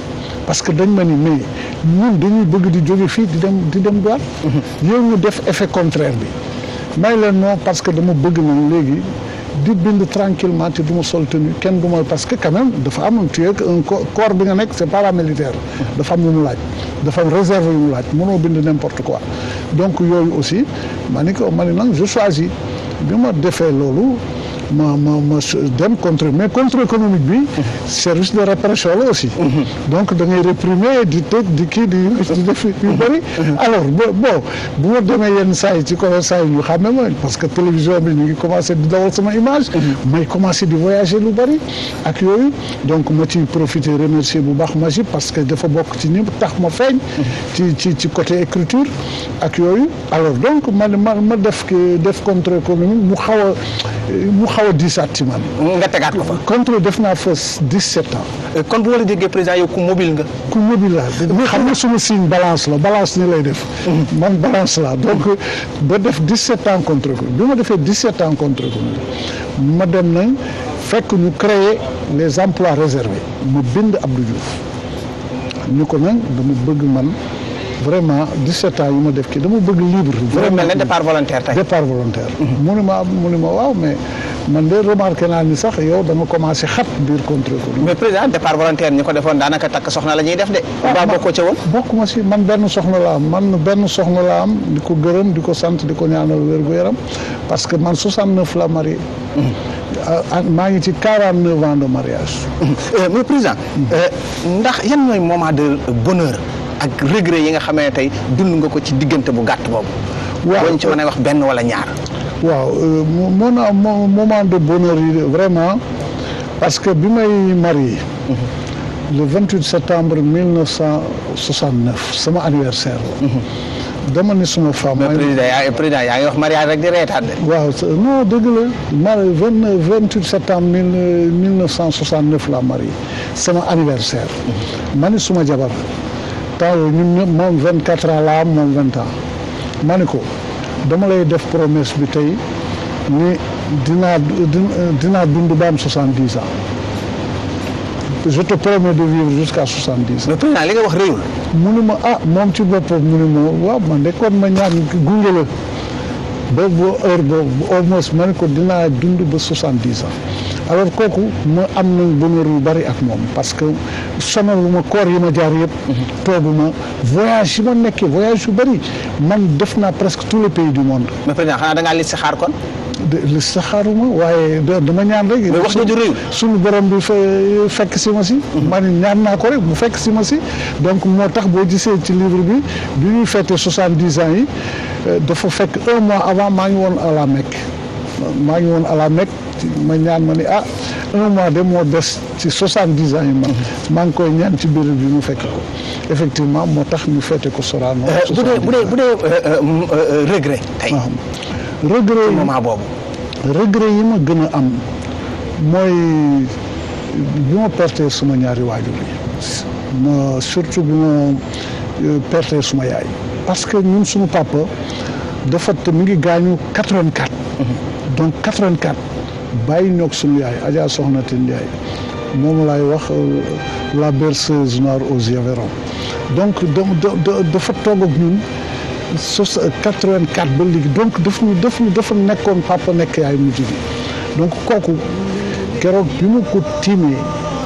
parce que dañ ma ni mais ñun dañuy bëgg di jóge fii di dem di dem douane yow ñu def effet contraire bi may leen non parce que dama bëgg nag léegi di bind tranquillement te du ma sol tenue kenn du ma parce que quand même dafa am tu es un corps bi nga nekk c'est paramilitaire dafa am lu mu laaj dafa am réserve yu mu laaj mënoo bind n'importe quoi donc yooyu aussi ma ni ko ma ni nag je choisis bi ma defee loolu ma ma ma dem contre mais contre économique bi service de répression la aussi donc da ngay réprimer di tëj di kii di di def yu bëri alors bo bon bu ma demee yenn saa yi ci commerçant yi ñu xàmme ma parce que télévision bi ñu ngi commencé di dawal sama image may commencé di voyager lu bëri ak yooyu donc ma ci profiter remercier bu baax Magib parce que dafa bokk ci ñi tax ma feeñ ci ci ci côté écriture ak yooyu alors donc ma ma ma def def contre économique mu xaw a mu xaw a diisaat ci man. nga tegaat ko fa. contre def naa fa 17 ans. kon bu ma la déggee président yow ku mobile nga. ku mobile laa xam nga suma signe balance la balance ni lay def. man balance la donc ba def 17 ans contre ko bi ma defee 17 ans contre ko ma dem nañ fekk ñu créer les emplois réservés ma bind Abdou Diouf ñu ko nag dama bëgg man. vraiment 17 ans yu ma def kii dama bëgg libre. vraiment mel ne départ volontaire tey. départ volontaire. mu ne ma mu ne ma waaw mais man de remarqué naa ni sax yow da nga commencé xat biir contre ko. mais président départ volontaire ñi ko defoon daanaka takk soxna la ñuy def de. waaw bokkoo ca woon. bokkuma si man benn soxna la am man benn soxna la am di ko gërëm di ko sant di ko ñaanal wér-gu-yaram parce que man 69 la marié. maa ngi ci 49 ans de mariage. mais président ndax yan ñooy moment de bonheur. ak regret yi nga xamee tey dund nga ko ci diggante bu gàtt boobu. waaw boo ci mën a wax benn wala ñaar. waaw mon moment de bonheur yi vraiment parce que bi may marié. le 28 septembre 1969 sama anniversaire la. dama ni suma femme. mais président yaa président yaa ngi wax mariage rek di reetaan de. waaw non dëgg la mari vingt vingt huit septembre mille mille neuf cent soixante neuf la marié sama anniversaire. ma ni suma jabar. temps yooyu ñun ñëpp moom vingt quatre ans la am moom vingt ans ma ni ko dama lay def promesse bi tey ni dinaa dinaa dund ba am soixante dix ans je te promets de vivre jusqu'à soixante dix ans. mais président li nga wax réyul. mu ni ma ah moom ci boppam mu ni ma waaw man de kon ma ñaan gunge la ba ba heure boobu au moins ma ni ko dinaa dund ba soixante dix ans. alors kooku ma am na bonheur yu bari ak moom parce que sonalu ma koor yi ma jaar yëpp. toogu ma voyage yi ma nekkee voyage yu bari man def naa presque tous les pays du monde. mais président xanaa da ngaa li si xaar kon. de li si xaaruma waaye dama ñaan rek. mais wax nga ju réew. suñu borom bi fekk si ma si. ma ni ñaan naa ko rek mu fekk si ma si donc moo tax boo gisee ci livre bi bi ñuy fêté soixante dix ans yi dafa fekk un mois avant maa ngi woon à la Mecque maa ngi woon à la Mecque. ma ñaan ma ni ah un mois de moo des ci soixante dix ans yi ma maa ngi koy ñaan ci biir bi mu fekk ko effectivement moo tax ñu fete ko Sorano. bu dee bu dee bu dee regret tey. regret yi moment boobu. regret yi ma gën a am mooy bi ma perte suma ñaari waajur yi ma surtout bi ma perte suma yaay. parce que ñun suñu papa dafa te mi ngi gaañu quatre-vingt-quatre. donc quatre-vingt-quatre. bàyyi ñoog suñu yaay Adja Soxna Tine Ndiaye moom laay wax la berceuse noire aux yeux verts donc dafa toog ak ñun sos quatre-vingt-quatre ba léegi donc daf ñu daf ñu dafa nekkoon papa nekk yaay mujj bi donc kooku keroog bi mu ko tiimee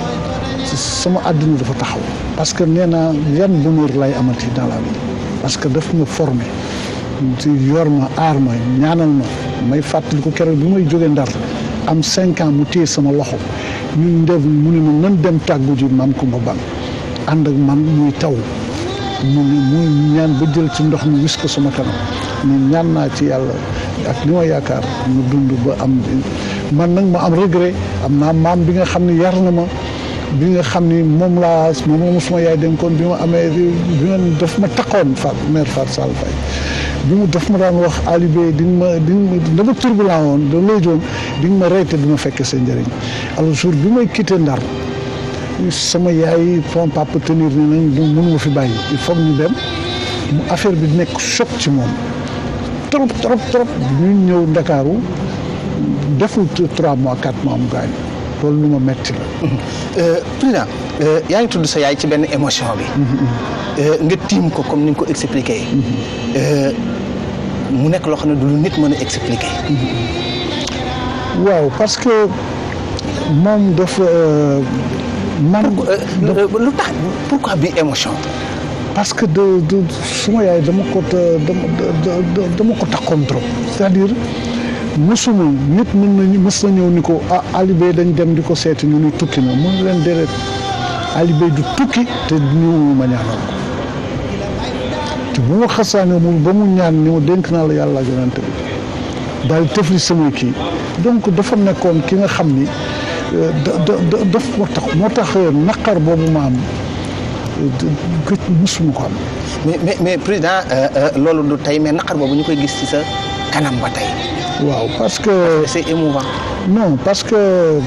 sama àdduna dafa taxaw parce que nee naa yan bonheur lay amati dans la vie parce que daf ma formé ci yor ma aar ma ñaanal ma may fàttali ko keroog bi may jógee Ndar am cinq ans mu téye sama loxo ñu def mu ne ma nan dem tàggu ji maam Kumba Ban ànd ak man muy taw mu ne muy ñaan ba jël ci ndox mi wis ko sama kanam mais ñaan naa ci yàlla ak li ma yaakaar mu dund ba am man nag ma am regret am naa maam bi nga xam ne yar na ma bi nga xam ni moom laa moom la ma suma yaay dénkoon bi ma amee bi nga daf ma taxoon Fat mère Fat Sall Faye bi mu daf ma daan wax alibé di nga ma di nga ma dama turbulent woon da lay joon di nga ma rey te dina fekk seen njëriñ alors jour bi may quitté Ndar sama yaay son papa tenir ni nañ du mënu ma fi bàyyi il faut ñu dem mu affaire bi nekk choc ci moom trop trop trop ñu ñëw Ndakaaru deful trois mois quatre mois mu gaañu loolu lu ma metti la président yaa ngi tudd sa yaay ci benn émotion bi nga tiim ko comme ni nga ko expliqué mu nekk loo xam ne du lu nit mën a expliqué waaw parce que moom dafa man lu tax pourquoi bi émotion parce que de de suma yaay dama ko dama dama ko takkoon trop c'est-à-dire mësuma nit mën nañu mës na ñëw ni ko ah alibé dañ dem di ko seeti ñu ni tukki na mun leen déedéet alibé du tukki te ñëwul ma ñaanal ko te bu ma xasaane mu ba mu ñaan ni ma dénk naa la yàlla ak yonante bi daal di tëfli samay kii donc dafa nekkoon ki nga xam ni da da daf moo tax moo tax naqar boobu ma am gëj musuma ko am. mais mais mais président loolu du tey mais naqar boobu ñu koy gis ci sa kanam ba tey. waaw parce que. c'est émouvant. non parce que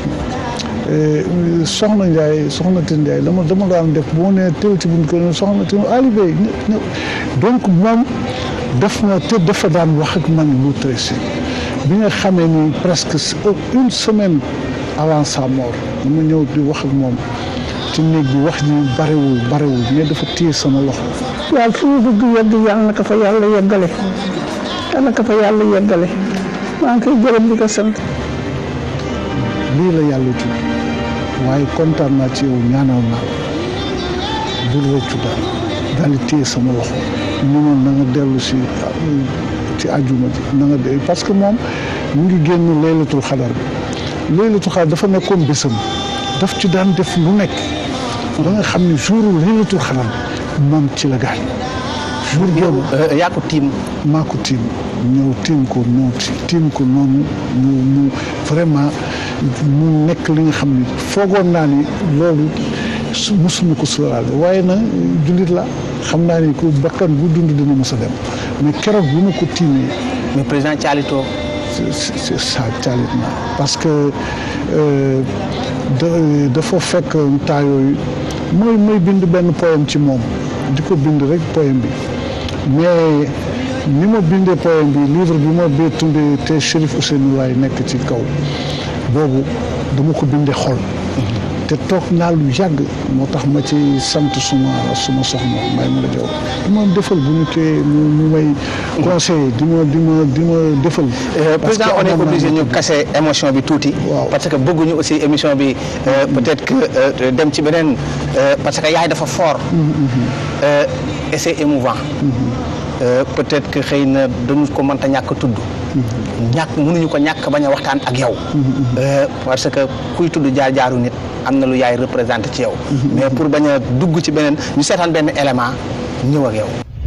soxna Ndiaye soxna Tine Ndiaye dama dama daan def bu ma nee teew ci buñ ko ne soxna Tine Alibé donc moom def na te dafa daan wax ak man lu tressé bi nga xamee ni presque une semaine avant sa mort dama ñëw di wax ak moom ci néeg bi wax ji barewul barewul mais dafa téye sama loxo. waaw fu mu bëgg yegg yàlla na ko fa yàlla yeggale yàlla na ko fa yàlla yeggale maa ngi koy gërëm di ko sant. lii la yàlla tudd waaye kontaan naa ci yow ñaanal naa bul rëccu daal daal di téye sama loxo ñu ne na nga dellu si ci àjjuma ji na nga de parce que moom mu ngi génn laylatul xadar bi laylatul xadar dafa nekkoon bésam daf ci daan def lu nekk ba nga xam ne jour laylatul xadar moom ci la gaañ jour boobu yaa ko tiim maa ko tiim ñëw tiim ko ñëw tiim ko noonu ñu ñu vraiment mu nekk li nga xam ne foogoon naa ni loolu su musuma ko sóoraale waaye na jullit la xam naa ni ku bakkan bu dund dina mos a dem mais keroog bu ma ko tiimee mais président Thialito c'est ça caalit naa parce que dafa fekk temps yooyu mooy mooy bind benn poème ci moom di ko bind rek poème bi mais ni ma bindee poème bi livre bi ma bee tuddee te Chérif Ousseynou Laye nekk ci kaw boobu dama ko bindee xol te toog naa lu yàgg moo tax ma ci sant suma suma soxna may ma la jaw di ma defal bu ñu koy mu may conseiller di ma di ma di ma defal président on est obligé ñu casser émotion bi tuuti waaw parce que bëgguñu aussi émission bi peut-être que dem ci beneen parce que yaay dafa fort et c'est émouvant peut-être que xëy na dañu ko mënta ñàkk tudd ñàkk mënuñu ko ñàkk bañ a waxtaan ak yow parce que kuy tudd jaar-jaaru nit am na lu yaay représenté ci yow mais pour bañ a dugg ci beneen ñu seetaan benn élément ñëw ak yow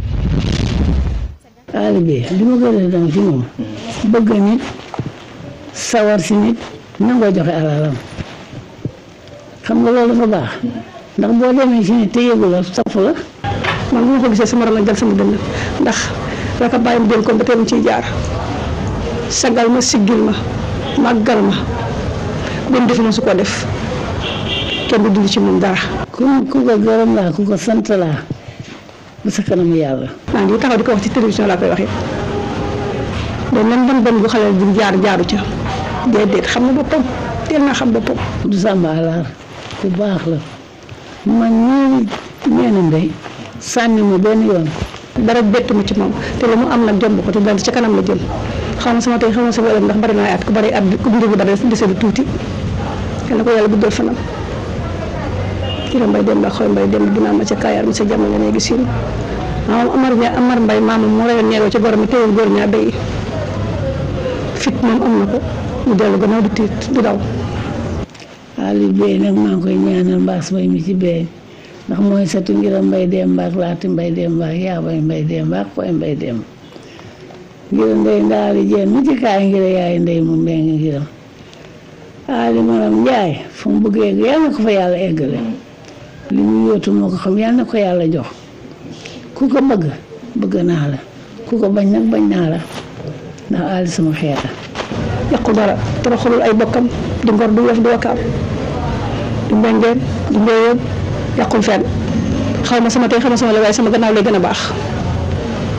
Alibé li ma gën a doon ci moom bëgg nit sawar si nit nangoo joxe alalam xam nga loolu dafa baax ndax boo demee ci nit te yëgu la saf la man bu ma ko gisee sama ron jël sama dënn ndax raka bàyyi ma dénkoon ba tey mu ciy jaar sagal ma siggil ma màggal ma benn defi ma su ko def kenn du dindi ci moom dara ku ku ko gërëm laa ku ko sant laa ba sa kanam yàlla maa ngi taxaw di ko wax ci télévision laa koy waxee mais même ban ban bu xale bu jaar jaaru ca déedéet xam na boppam teel naa xam boppam du sàmba alaar ku baax la man ñii ñeena ndey sànni ma benn yoon dara bett ma ci moom te lu mu am nag jomb ko te daal ci kanam la jëm xaw ma sama tey xaw ma sama ëllëg ndax bari naa at ku bari at ku mbir bi bari dese lu tuuti yal na ko yàlla guddal fanam kii mbay dem ba xool mbay dem dinaa ma ca kaayaar mi sa jamono nga léegi siin maam Amar ña Amar mbay maamam moo rayoon ñeegoo ca góor mi téewul góor ñaa béy fit moom am na ko mu dellu gannaaw du tiit du daw Ali Bey nag maa ngi koy ñaanal mbaas mbay mi ci bey ndax mooy satu ngira mbay dem mbaak laati mbay dem mbaak yaa bay mbay dem mbaak fooy mbay dem ngira ndey ndaali jeen mu ci kaay ngira yaay ndey mu mbeng ngiram Ali maram njaay fu mu bëgg egg yàlla na ko fa yàlla eggale li mu yóotu moo ko xam yàlla na ko yàlla jox ku ko bëgg bëgg naa la ku ko bañ nag bañ naa la ndax Ali sama xeeta yàqu dara toroxalul ay bokkam di ngor du wef du wakaam du mbengeen du mbéyeen yàqul fenn xaw ma sama tey xaw ma sama la waaye sama gannaaw lay gën a baax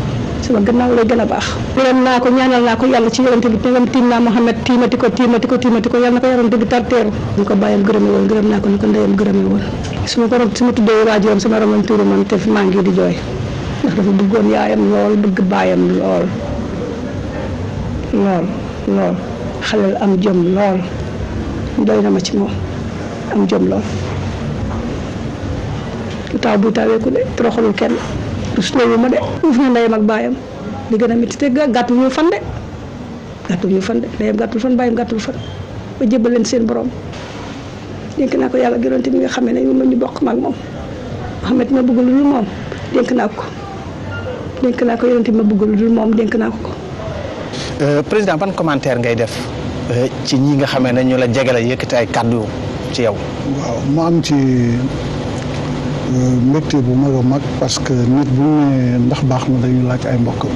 sama gannaaw lay gën a baax gërëm naa ko ñaanal naa ko yàlla ci yonente bi tegam tiim naa Mohamed tiimati ko tiimati ko tiimati ko yàlla na ko yonente bi tarteeru ñu ko bàyyam gërëme woon gërëm naa ko ni ko ndeyam gërëme woon su ma ko su ma tuddee waajuram sama rongoñ tuuru man te maa ngi di jooy ndax dafa bëggoon yaayam lool bëgg baayam lool lool lool xalel am jom lool doy na ma ci moom am jom lool lu taw buy taweeku de toroxalul kenn rusloowu ma de uuf na ndeyam ak baayam li gën a métti te gàttul ñu fan de gàttul ñu fan de ndeyam gàttul fan baayam gàttul fan ba jébbal leen seen borom dénk naa ko yàlla gënoonte mi nga xamee ne moom la ñu bokk maag moom Mouhamed ma bëgg lu dul moom dénk naa ko dénk naa ko yonente ma bëgg lu dul moom dénk naa ko ko président ban commentaire ngay def ci ñi nga xamee ne ñu la jegele yëkkati ay kàddu ci yow. waaw ma am ci mbégte bu mag a mag parce que nit bu ñu nee ndax baax na dañu laaj ay mbokkam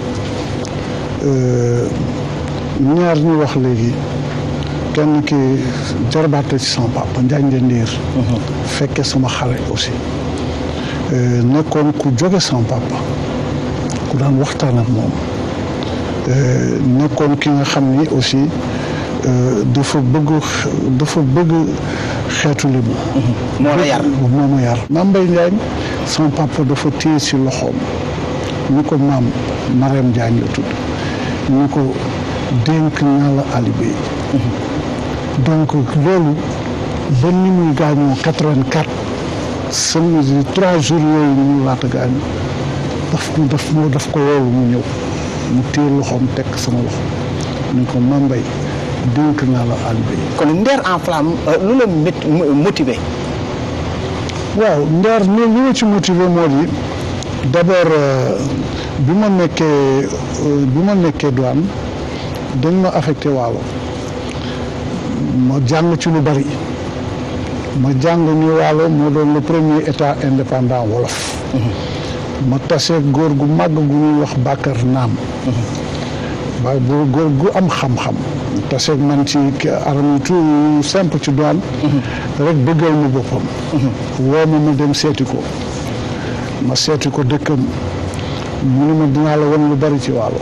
ñaar ñu wax léegi kenn ki jarbaate ci sama papa Njaañ de Ndiir fekke sama xale aussi nekkoon ku jóge sama papa ku daan waxtaan ak moom nekkoon ki nga xam ni aussi dafa bëgg dafa bëgg xeetu li mu moo la yar moo ma yar maam Mbaye Njaañ sama papa dafa téye si loxoom ñu ko maam Marème Njaañ la tudd ñu ko dénk naa la Ali Bey donc loolu ba ni muy gaañoo quatre-vingt-quatre sama trois jours yooyu ñu laata gaañu daf ko daf moo daf ko woolu mu ñëw mu téye loxoom teg sama loxo ñu ko maam Mbaye dénk naa la Ali Bey kon Nder en flamme lu la mét motivé. waaw Nder li li ma ci motivé moo di d'abord bi ma nekkee bi ma nekkee douane dañ ma affecté waalo ma jàng ci lu bari ma jàng ni waalo moo doon le premier état indépendant wolof ma tasee góor gu màgg gu ñuy wax Bakar Naam waaye bu góor gu am xam-xam taseeg man ci aram yu tout simple ci douane rek bëggal ma boppam woo ma ma dem seeti ko ma seeti ko dëkkam mu ne ma dinaa la won lu bari ci waalo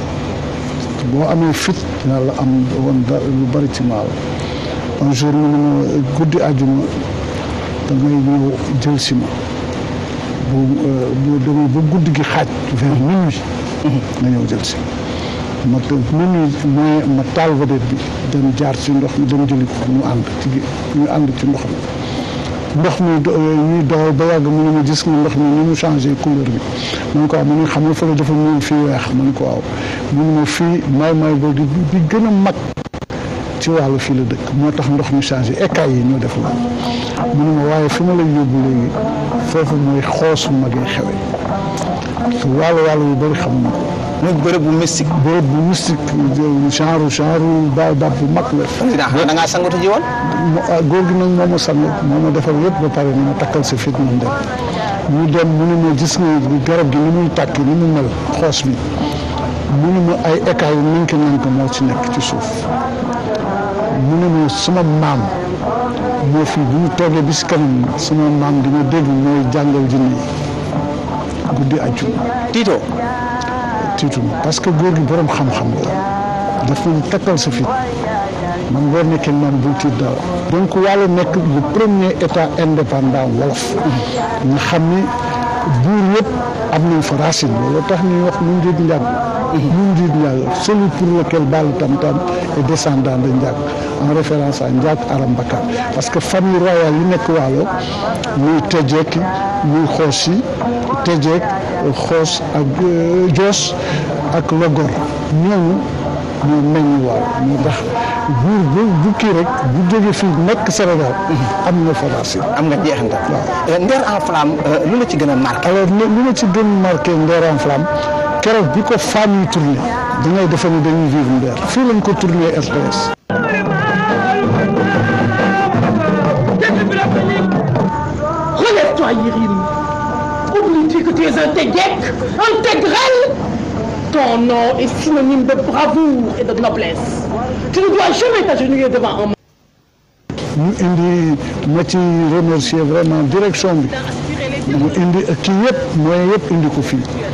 boo amee fit dinaa la am won lu bari ci waalo un jour mu ne ma guddi àjjuma da ngay ñëw jël si ma bu bu demee ba guddi gi xaaj vers minuit nga ñëw jël si ma minuit mais ma taal vedette bi dem jaar ci ndox mi dem jëli ko ñu ànd ci ñu ànd ci ndox mi ndox mi ñuy doxal ba yàgg mu ne ma gis nga ndox mi ni mu changé couleur bi man ko waaw mu ne xam nga fële dafa ñuul fii weex man ko waaw mu ne ma fii may may boo di bi gën a mag ci wàllu fii la dëkk moo tax ndox mi changé écailles yi ñoo def loolu mu ne ma waaye fi ma lay yóbbu léegi foofu mooy xoosu magee xewe te wàllu wàllu yu bëri xam na ko muy bërëb bu mystique. bërëb bu mystique genre genre baay baat bu mag la. président da ngaa sangatu ji woon. góor gi nag moo ma sang moo ma defal yëpp ba pare ni ma takkal sa fit man dem ñu dem mu ne ma gis nga garab gi ni muy tàkk ni mu mel xoos bi mu ne ma ay écailles yu nank nank moo ci nekk ci suuf mu ne ma sama maam moo fi bu ñu toogee bi si kanam sama maam dina dégg mooy jàngal jinne yi guddi àjjuma tiito tiitu parce que góor gi borom xam-xam la daf ñu takkal sa fit man boo nekkee man bul tiit dara donc wàllu nekk le premier état indépendant wolof nga xam ni buur yëpp am nañ fa racine loolu tax ñuy wax mu njiit njàgg mu njiit njàgg celui pour lequel Baalu Tam Tam est descendant de Ndiack en référence à Ndiack Aram Bakar parce que famille royale yi nekk waalo muy Tejeek muy xoos yi Tejeek xoos ak Joos ak Logor ñooñu ñoo meññ waalo moo tax buur bu bu kii rek bu jógee fii nekk Sénégal am na fa racine am nga jeexantal. waaw Nder en flamme lu la ci gën a marqué. alors li li ma ci gën marqué Nder en flamme keroog bi ko femme yi tourné da ngay defe ne dañuy vivre Nder fii lañ ko tourné RTS. Relève-toi, Yirim. Oublie-tu que tu es un Tegek, un Tegrel Ton nom est synonyme de bravoure et de noblesse. Tu ne dois jamais t'agenouiller devant un ñu indi ma ci remercier vraiment direction bi mu indi kii yëpp mooy yëpp indi ko fii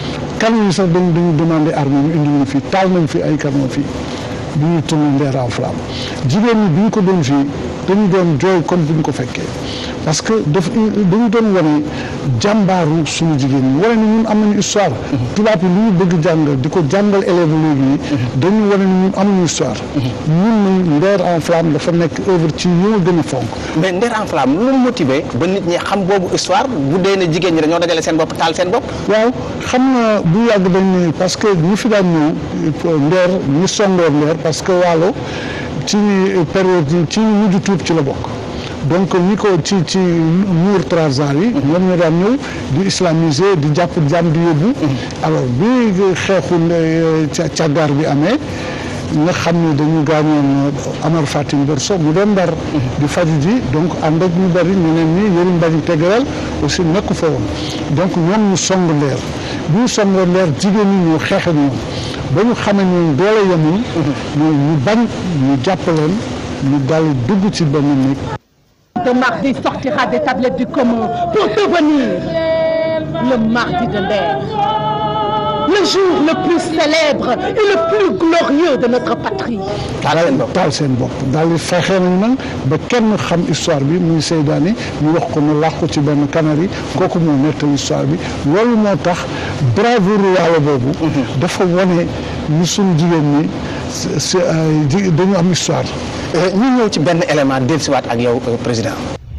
camion yi sax dañu dañu demandé armée ñu indi ñu fii taal nañ fi ay camion fii bi ñuy tourné Nder en flamme jigéen ñi bi ñu ko doon fii dañu doon jooy comme bu ñu ko fekkee parce que daf dañu doon wane jàmbaaru suñu jigéen ñi wane ni ñun am nañu histoire tubaab yi lu ñu bëgg jàngal di ko jàngal élèves léegi yi dañu wane ni ñun amuñu histoire ñun nañ Nder en flamme dafa nekk œuvre ci yi ma gën a fonk mais Nder en flamme lu mu motivé ba nit ñi xam boobu histoire bu dee ne jigéen ñi dañoo dajale seen bopp taal seen bopp waaw xam nga bu yàgg dañ ne parce que ñi fi daan ñëw Nder ñi songoo Nder parce que Waalo ci période yi ci mujj tuub ci la bokk donc ñi ko ci ci muur transar yi ñoom ñoo daan ñëw di islamiser di jàpp jàmm di yóbbu alors bi xeexu càggaar bi amee nga xam ne dañu gaañoon Amar Fatim Berso mu dem Ndar di faju ji donc ànd ak ñu bari ñeneen ñi Yërim Mbañ Tegeral aussi nekku fa woon donc ñoom ñu song leer bi ñu songoo leer jigéen ñi ñoo xeex ak ñoom ba ñu xamee ñoom doole yemul ñu ñu bañ ñu jàpp leen ñu dal dugg ci benn néeg de mardi sortira des tablettes du commun pour devenir le mardi de l'air. Le jour le plus célèbre et le plus glorieux de notre patrie. taal seen bopp daal di fexe nañ nag ba kenn xam histoire bi muy Seydaane ñu wax ko ne làqu ci benn kanari kooku moo nettali histoire bi loolu moo tax bravoure yàlla boobu dafa wane ñu suñu jigéen ñi si dañu am histoire ñu ñëw ci benn élément dellusiwaat ak yow président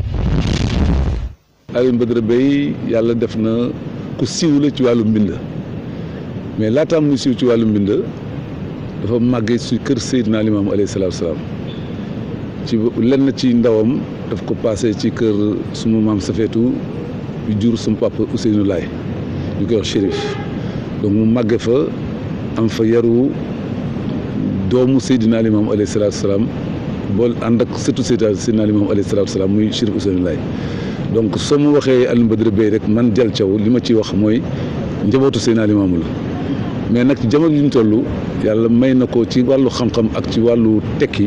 Alioune Badara Bèye yàlla def na ku siiw la ci wàllu mbind mais laataam muy siiw ci wàllu mbind dafa màggee ci kër Seydina Limaamu alayhi salaatu salaam ci lenn ci ndawam daf ko passé ci kër suma maam Safeetu yu jur suma papa Ousseynou Laay ñu koy wax Chérif donc mu màggee fa am fa yaru doomu Seydina Limaamu alayhi salaatu salaam bool ànd ak surtout Seydina Limaamu alayhi salaatu salaam muy Chérif Ousseynou Laay donc soo ma waxee Alioune Badara Bèye rek man Dial Thiaw li ma ciy wax mooy njabootu Seydina Limaamu la mais nag ci jamono yi ñu toll yàlla may na ko ci wàllu xam-xam ak ci wàllu tekki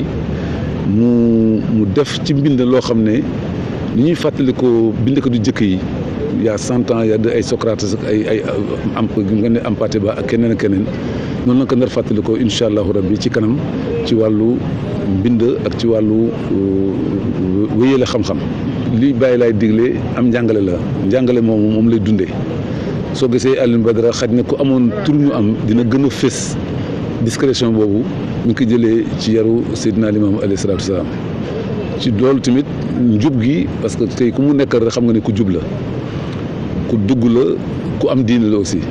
mu mu def ci mbind loo xam ne ni ñuy fàttali ko bind ko du jëkk yi y a cent ans y a ay Socrates ak ay ay am nga ne Hampâté Bâ ak keneen ak keneen noonu la ko nar fàttali ko incha allahu rabbi ci kanam ci wàllu mbind ak ci wàllu wéyale xam-xam li bàyyi laay digle am njàngale la njàngale moomu moom lay dundee soo gisee Alioune Badara xaj na ku amoon tur ñu am dina gën a fés discrétion boobu ñu ko jëlee ci yaru Seydina Limaamu alayhi salaatu wasalaam ci loolu tamit njub gi parce que tey ku mu nekk rek xam nga ne ku jub la ku dugg la ku am diine la aussi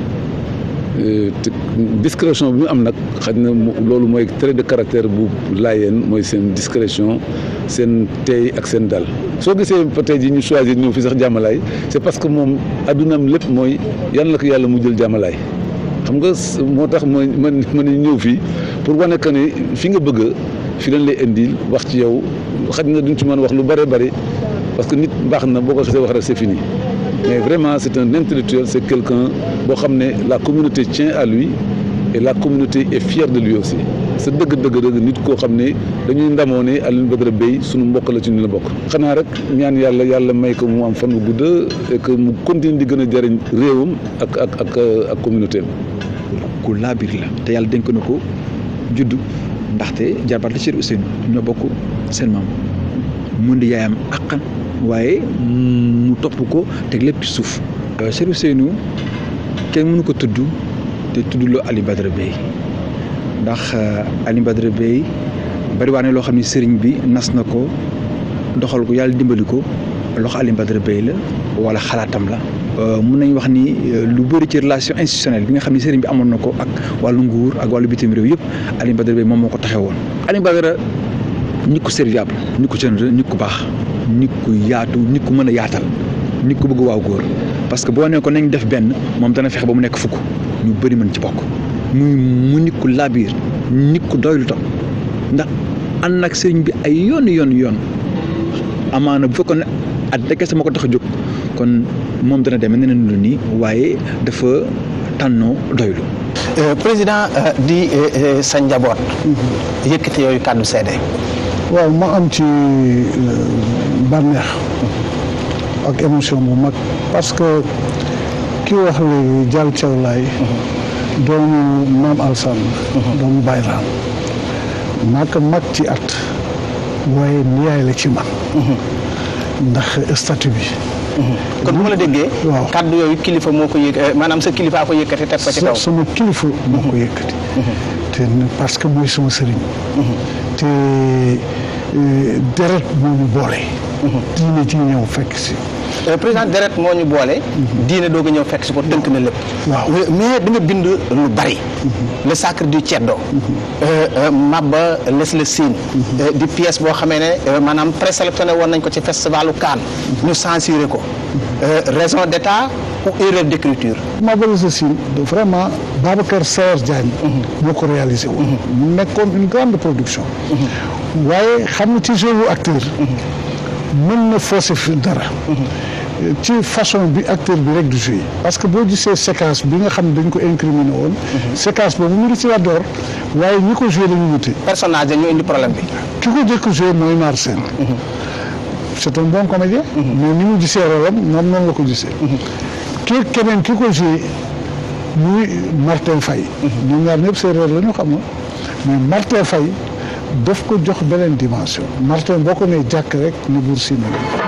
te discrétion bi mu am nag xaj na loolu mooy trait de caractère bu laayeen mooy seen discrétion seen teey ak seen dal soo gisee tey ji ñu choisir ñëw fi sax jàmmalaay c'est parce que moom addunaam lépp mooy yan la ko yàlla mu jël jàmmalaay xam nga moo tax ma man ma ne ñëw fii pour wane que ne fi nga bëgg fi lañ lay indil wax ci yow xaj na duñ ci mën wax lu bare bari parce que nit baax na boo ko xasee wax rek c'est fini mais vraiment c'est un intellectuel c'est quelqu'un boo xam ne la communauté tient à lui et la communauté est fière de lui aussi sa dëgg dëgg dëgg nit koo xam ne dañuy ndamoo ne Alioune Badara Bèye sunu mbokk la ci ñu la bokk xanaa rek ñaan yàlla yàlla may ko mu am fan bu gudd et que mu continue di gën a jëriñ réewam ak ak ak ak communauté am ku laabir la te yàlla dénk na ko juddu ndaxte jarbaat la Chérif Ousseynou ñoo bokk seen maam mun di yaayam àqan waaye mu topp ko teg lépp ci suuf Chérif Ousseynou kenn mënu ko tudd te tuddloo Alioune Badara Bèye ndax Alioune Badara Bèye bari waa ne loo xam ne sëriñ bi nas na ko doxal ko yàlla dimbali ko loxo Alioune Badara Bèye la wala xalaatam la mun nañ wax ni lu bëri ci relation institutionnelle bi nga xam ne sëriñ bi amoon na ko ak wàllu nguur ak wàllu bitim réew yëpp Alioune Badara Bèye moom moo ko taxee woon Alioune Badara nit ku serviable nit ku généreux nit ku baax nit ku yaatu nit ku mën a yaatal nit ku bëgg waaw góor parce que boo nee ko nañ def benn moom dana fexe ba mu nekk fukk ñu bëri mën ci bokk muy mu nit ku labiir nit ku doylu tam ndax ànd nag sëriñ bi ay yoon yoon yoon amaana bu fekkoon ne at kese moo ko tax a jóg kon moom dana demee neneen lu nii waaye dafa tànnoo doylu président di sa njaboot yëkkati yooyu kàddu seede waaw ma am ci bànneex ak émotion bu mag parce que ki wax léegi Dial Thiaw Laye doomu maam Alsaan doomu Bayraan maa ko mag ci at waaye niyaay la ci man ndax statut bi kon bu ma la déggee. waaw kaddu yooyu kilifa moo ko yëg maanaam sa kilifa ko yëkkati teg ko ci kaw. sama kilifa moo ko yëkkati te parce que mooy sama sëriñ te deret moo ñu boole diine ci ñëw fekk si président deret moo ñu boole. diine doog a ñëw fekk si ko tënk na lépp. waaw mais da nga bind lu bari. le sacre du ceddo. Maba les le Sine. di pièce boo xamee ne maanaam présélectionné woon nañ ko ci festivalu Cannes. ñu censuré ko. raison d'état ou erreur d'écriture. Maba les le Sine vraiment Babacar Saër Diagne. moo ko réalisé woon. mu nekkoon une grande production. waaye xam nga ci jeu wu acteur. mën na forcer fi dara. ci façon bi acteur bi rek du jouer parce que boo gisee séquence bi nga xam ne dañ ko incriminé woon. séquence boobu mu ngi ci Wador waaye ñi ko joué dañu wute. personnage dañu indi problème bi. ki ko jëkk joué mooy Marcel. c'est un bon comédien. mais ni mu gisee rôle am moom noonu la ko gisee. kii keneen ki ko joué muy Martin Faye. ñoom ñaar ñëpp séeréer la ñu xam mais Martin Faye. daf ko jox beneen dimension Martin boo ko nee jàkk rek ni buur Sine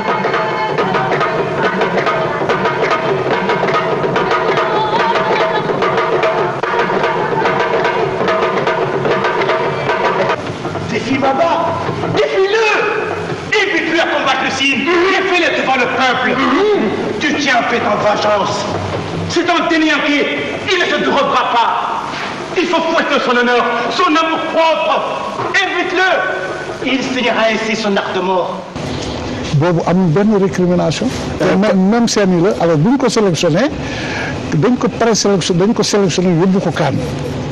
Défie Baba Défie-le Évite-le à combattre le Sine Défie-le devant le peuple Tu tiens fait en vengeance C'est un dénianqué Il ne se drobera pas Il faut fouetter son honneur, son amour propre Évite-le Il signera ainsi son art de mort boobu amul benn récrimination même seen yi la alors bu ñu ko sélectionné dañ ko présélectionné dañ ko sélectionné yóbbu ko kaan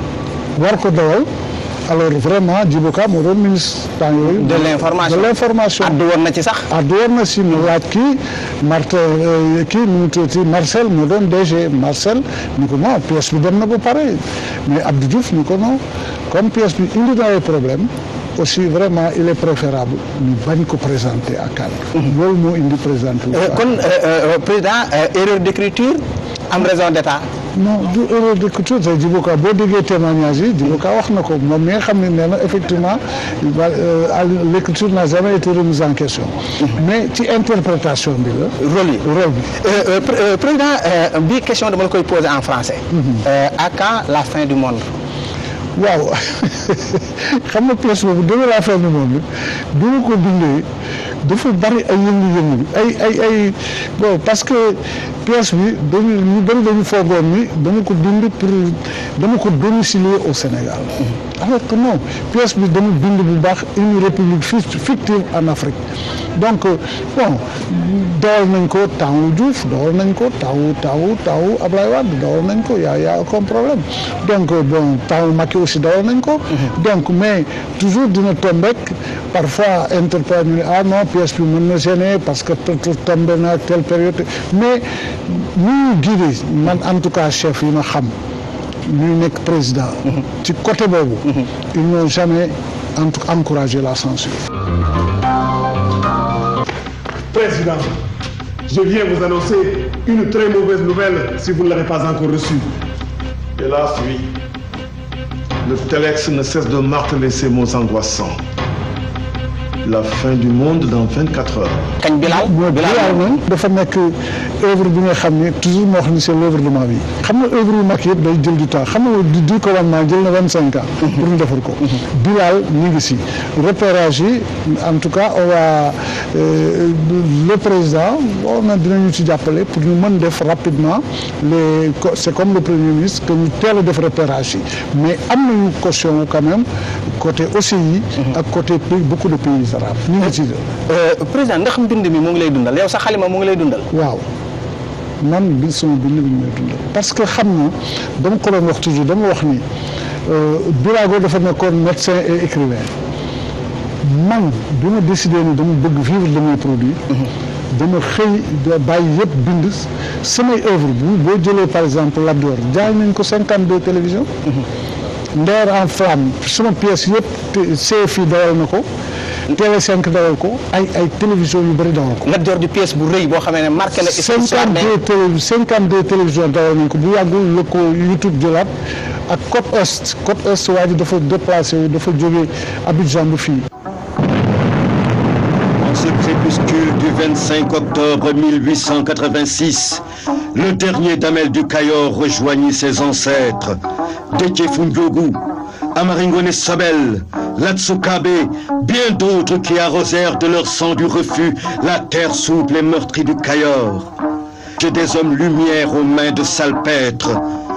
war ko dawal alors vraiment Djibo Ka moo doon ministre temps yooyu de l'information de l'information addu woon na ci sax addu woon na si mu laaj kii Martin kii nu mu tuddati Marcel moo doon DG Marcel ni ko non pièce bi dem na ba pare mais Abdou Diouf ni ko non comme pièce bi indi na ay problème aussi vraiment il est préférable ñu bañ ko présenter à Cannes loolu moo indi présenté kon président erreur d'écriture am raison d'état non du erreur d'écriture te Djibo Ka boo déggee témoignage yi Djibo Ka wax na ko moom mi nga xam ne nee na effectivement l'écriture n'a jamais été remise en question mais ci interprétation bi la rôle yi rôle bi président bi question dama la koy poser en français à quand la fin du monde waaw xam nga pièce boobu deme la fin du monde bi ma ko bindee dafa bari ay yëngu-yëngu ay ay ay bon parce que pièce bi dañu ñu bëri dañu foogoon ni dama ko bind pour dama ko domicilier au Sénégal alors que non pièce bi dama bind bu baax une république fictive en Afrique donc bon dawal nañ ko temps Diouf dawal nañ ko temps temps temps Ablaye Wade dawal nañ ko y a y a aucun problème donc bon temps Macky aussi dawal nañ ko donc mais toujours dina tombek parfois interpellé ñu ne ah non pièce bi mën na gêner parce que tombé na ak telle période mais ñu guidé man en tout cas chef yi ma xam ñuy nekk président ci côté boobu ils n'ont jamais en tout encouragé la censure Président, je viens vous annoncer une très mauvaise nouvelle si vous ne l'avez pas encore reçue. Hélas, oui. Le Telex ne cesse de marteler ces mots angoissants. La fin du monde dans 24 heures. kañ Bilal Bilal moom dafa nekk œuvre bi nga xam ne toujours moo xam ne c'est l'œuvre de ma vie xam nga œuvre yu mag yëpp day jël du temps xam nga du commandement jël na vingt cinq ans pour ñu defar ko Bilal ñu ngi si repérage yi en tout cas on va le président bon na dinañu ci jàppale pour ñu mën def rapidement les c'est comme le premier ministre que ñu teel a def repérage yi mais am nañu caution quand même côté OCI ak côté beaucoup de pays arabes ñu ngi ci président ndax mbind mi mu ngi lay dundal yow sa xalima mu ngi lay dundal waaw man bi sama bind bi ñu may dundal parce que xam na dama ko doon wax toujours dama wax ni Birago dafa nekkoon médecin et écrivain man bi ma décidé ni dama bëgg vivre de mes produits dama xëy bàyyi yëpp bind samay œuvre bu boo jëlee par exemple Lat Dior jaay nañ ko cinquante deux télévision Ndeer en flamme sama pièce yëpp CFI dawal na ko TV5 dawal ko ay ay télévision yu bëri dawal ko. Lat Joor di pièce bu rëy boo xamee ne marqué na histoire cinquante deux télé cinquante deux télévision dawal nañ ko bu yàggul la ko YouTube jëlaat ak côte est côte est waa ji dafa déplacé wu dafa jógee Abidjan bu fii. En ce crépuscule du 25 octobre 1886, le dernier Damel du Cayor rejoignit ses ancêtres, Déthié Foundiogou, Amaringone Sobel, Latsukabe, bien d'autres qui arrosèrent de leur sang du refus la terre souple et meurtrie du Cayor. Que des hommes lumière aux mains de salpêtres.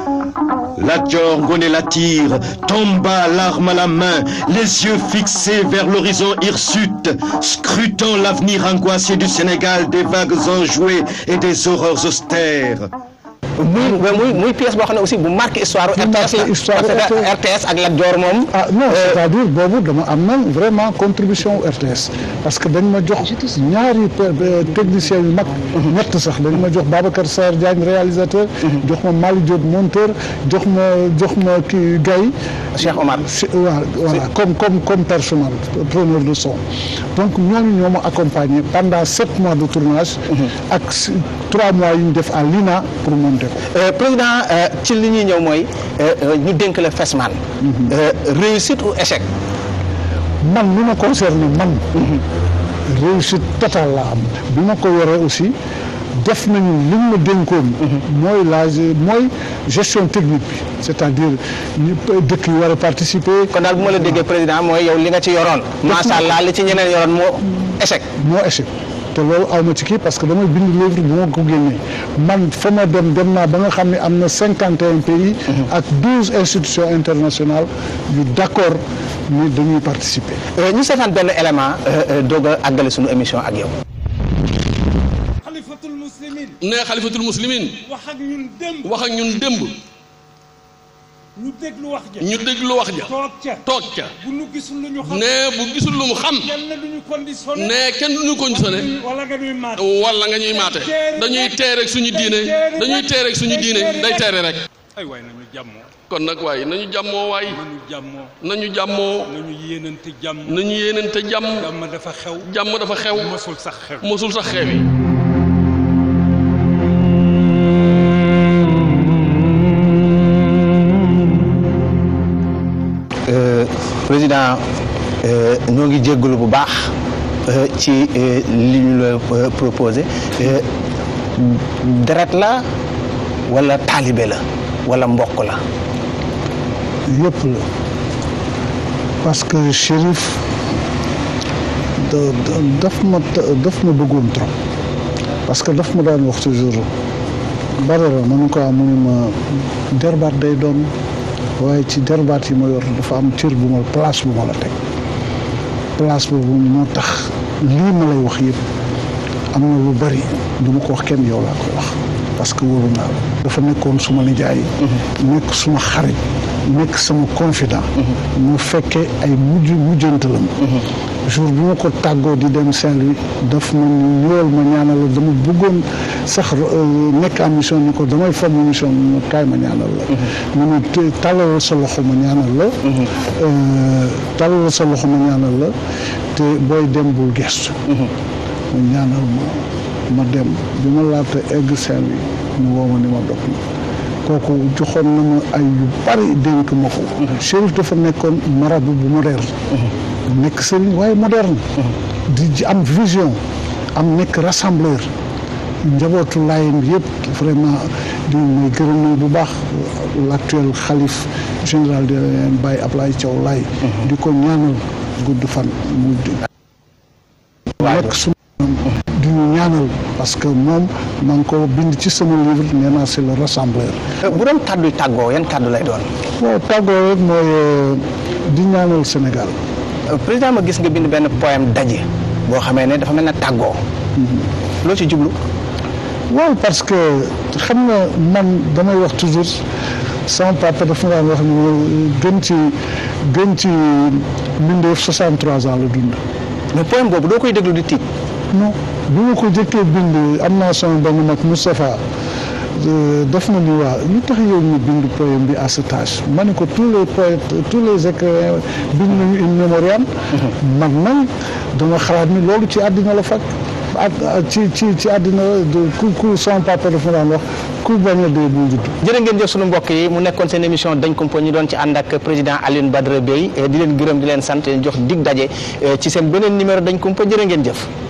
Latjor Ngone Latir tomba l'arme à la main, les yeux fixés vers l'horizon hirsute, scrutant l'avenir angoissé du Sénégal des vagues enjouées et des horreurs austères. muy muy muy pièce boo xam ne aussi bu marqué histoire RTS la histoire parce que RTS ak Lat Joor moom. ah non c'est-à-dire boobu dama am na vraiment contribution RTS parce que dañ ma jox ñaari techniciens yu mag. ñett sax dañ ma jox Babacar Sarr Diagne réalisateur. jox ma Malick Diop monteur jox ma jox ma kii Gaye. Cheikh Omar. voilà voilà comme comme comme personnel preneur de son. donc ñooñu ñoo ma accompagné pendant sept mois de tournage. ak trois mois yu ñu def à l'INA pour monter ko. président ci li ñuy ñëw mooy ñu dénk la Fesman. réussite ou échec. man li ma concerne man. réussite totale la am bi ma ko yoree aussi def nañu li ma dénkoon. mooy la mooy gestion technique bi c'est-à-dire ñu dëkk yi war a participer. kon daal bu ma la déggee président mooy yow li nga ci yoroon. macha allah li ci ñeneen yoroon moo échec. moo échec. te loolu aw ma ci kii parce que damay bind livre bu ma ko génnee man fa ma dem dem naa ba nga xam ne am na cinquante et un pays. ak douze institutions internationales yu d'accord ni dañuy participer. ñu seetaan benn élément doog a àggale suñu émission ak yow. xalifatul muslimin. nee xalifatul muslimin. wax ak ñun démb. wax ak ñun démb. ñu déglu wax ja. ñu déglu wax ja. toog ca toog ca. bu nu gisul lu ñu xam. nee bu gisul lu mu xam. kenn duñu conditionné. nee kenn duñu conditionné. wala nga ñuy maate. wala nga ñuy maate. dañuy teer rek suñu diine. dañuy teer rek suñu diine day teere rek. ay waay nañu jàmmoo. kon nag waay nañu jàmmoo waay. nañu jàmmoo. nañu jàmmoo. nañu yéenante jàmm. nañu yéenante jàmm. jàmm dafa xew. jàmm dafa xew. mosul sax xew. mosul sax xew yi. président ñoo ngi jéggalu bu baax ci li ñu la proposé deret la wala taalibe la wala mbokk la yëpp la parce que Chérif da daf ma daf ma bëggoon trop parce que daf ma daan wax toujours Badara ma ne ko am mu ne ma derbaat day doon waaye ci derbaat yi ma yor dafa am cër bu ma place bu ma la teg place boobu moo tax lii ma lay wax yëpp am na lu bari du ma ko wax kenn yow laa ko wax parce que wóoru naa la dafa nekkoon suma nijaay nekk suma xarit nekk sama confident mu fekkee ay mujj mujjantalam jour bi ma ko tàggoo di dem Saint-Louis daf ma ni ñëwal ma ñaanal la dama bëggoon sax nekk en mission ni ko damay forme mission ma kaay ma ñaanal la mu ne tàllal sa loxo ma ñaanal la tàllal sa loxo ma ñaanal la te booy dem bul gestu mu ñaanal ma ma dem bi ma laata egg Saint-Louis mu woo ma ni ma dog na kooku joxoon na ma ay yu bari dénk ma ko Chérif dafa nekkoon marabu bu moderne nekk sëriñ waaye moderne di am vision am nekk rassembleur njabootu laayeen bi yëpp vraiment di may gërëm nañ bu baax l'actuel xalif général de layeen Baye Ablaye Thiaw Laye di ko ñaanal gudd fan mu nekk su di ñu ñaanal parce que moom maa ngi ko bind ci sama livre nee naa c'est le rassembleur bu doon kàddu tàggoo yan kàddu lay doon waaw tàggoo rek mooy di ñaanal Sénégal président ma gis nga bind benn poème daje boo xamee ne dafa mel ne tàggoo loo ci jublu waaw parce que xam nga man damay wax toujours sama papa dafa ma daan wax ni gën ci gën ci mbindeef 63 ans la dund mais poème boobu doo koy déglu di tiit non bi ma ko jëkkee bind am naa sama benn mag Moustapha def na ni waa lu tax yow ñu bind poème bi à cet âge ma ne ko tous les poètes tous les écrivains bind nañu une mémorial man nag dama xalaat ni loolu ci àddina la fekk ci ci ci àddina ku ku son papa dafa daan wax ku bañ a dee bu judd jërë ngeen jëf sunu mbokk yi mu nekkoon seen émission dañ kumpa ñu doon ci ànd ak président Alioune Badara Bèye di leen gërëm di leen sant leen jox dig daje ci seen beneen numéro dañ kumpa jërë ngeen jëf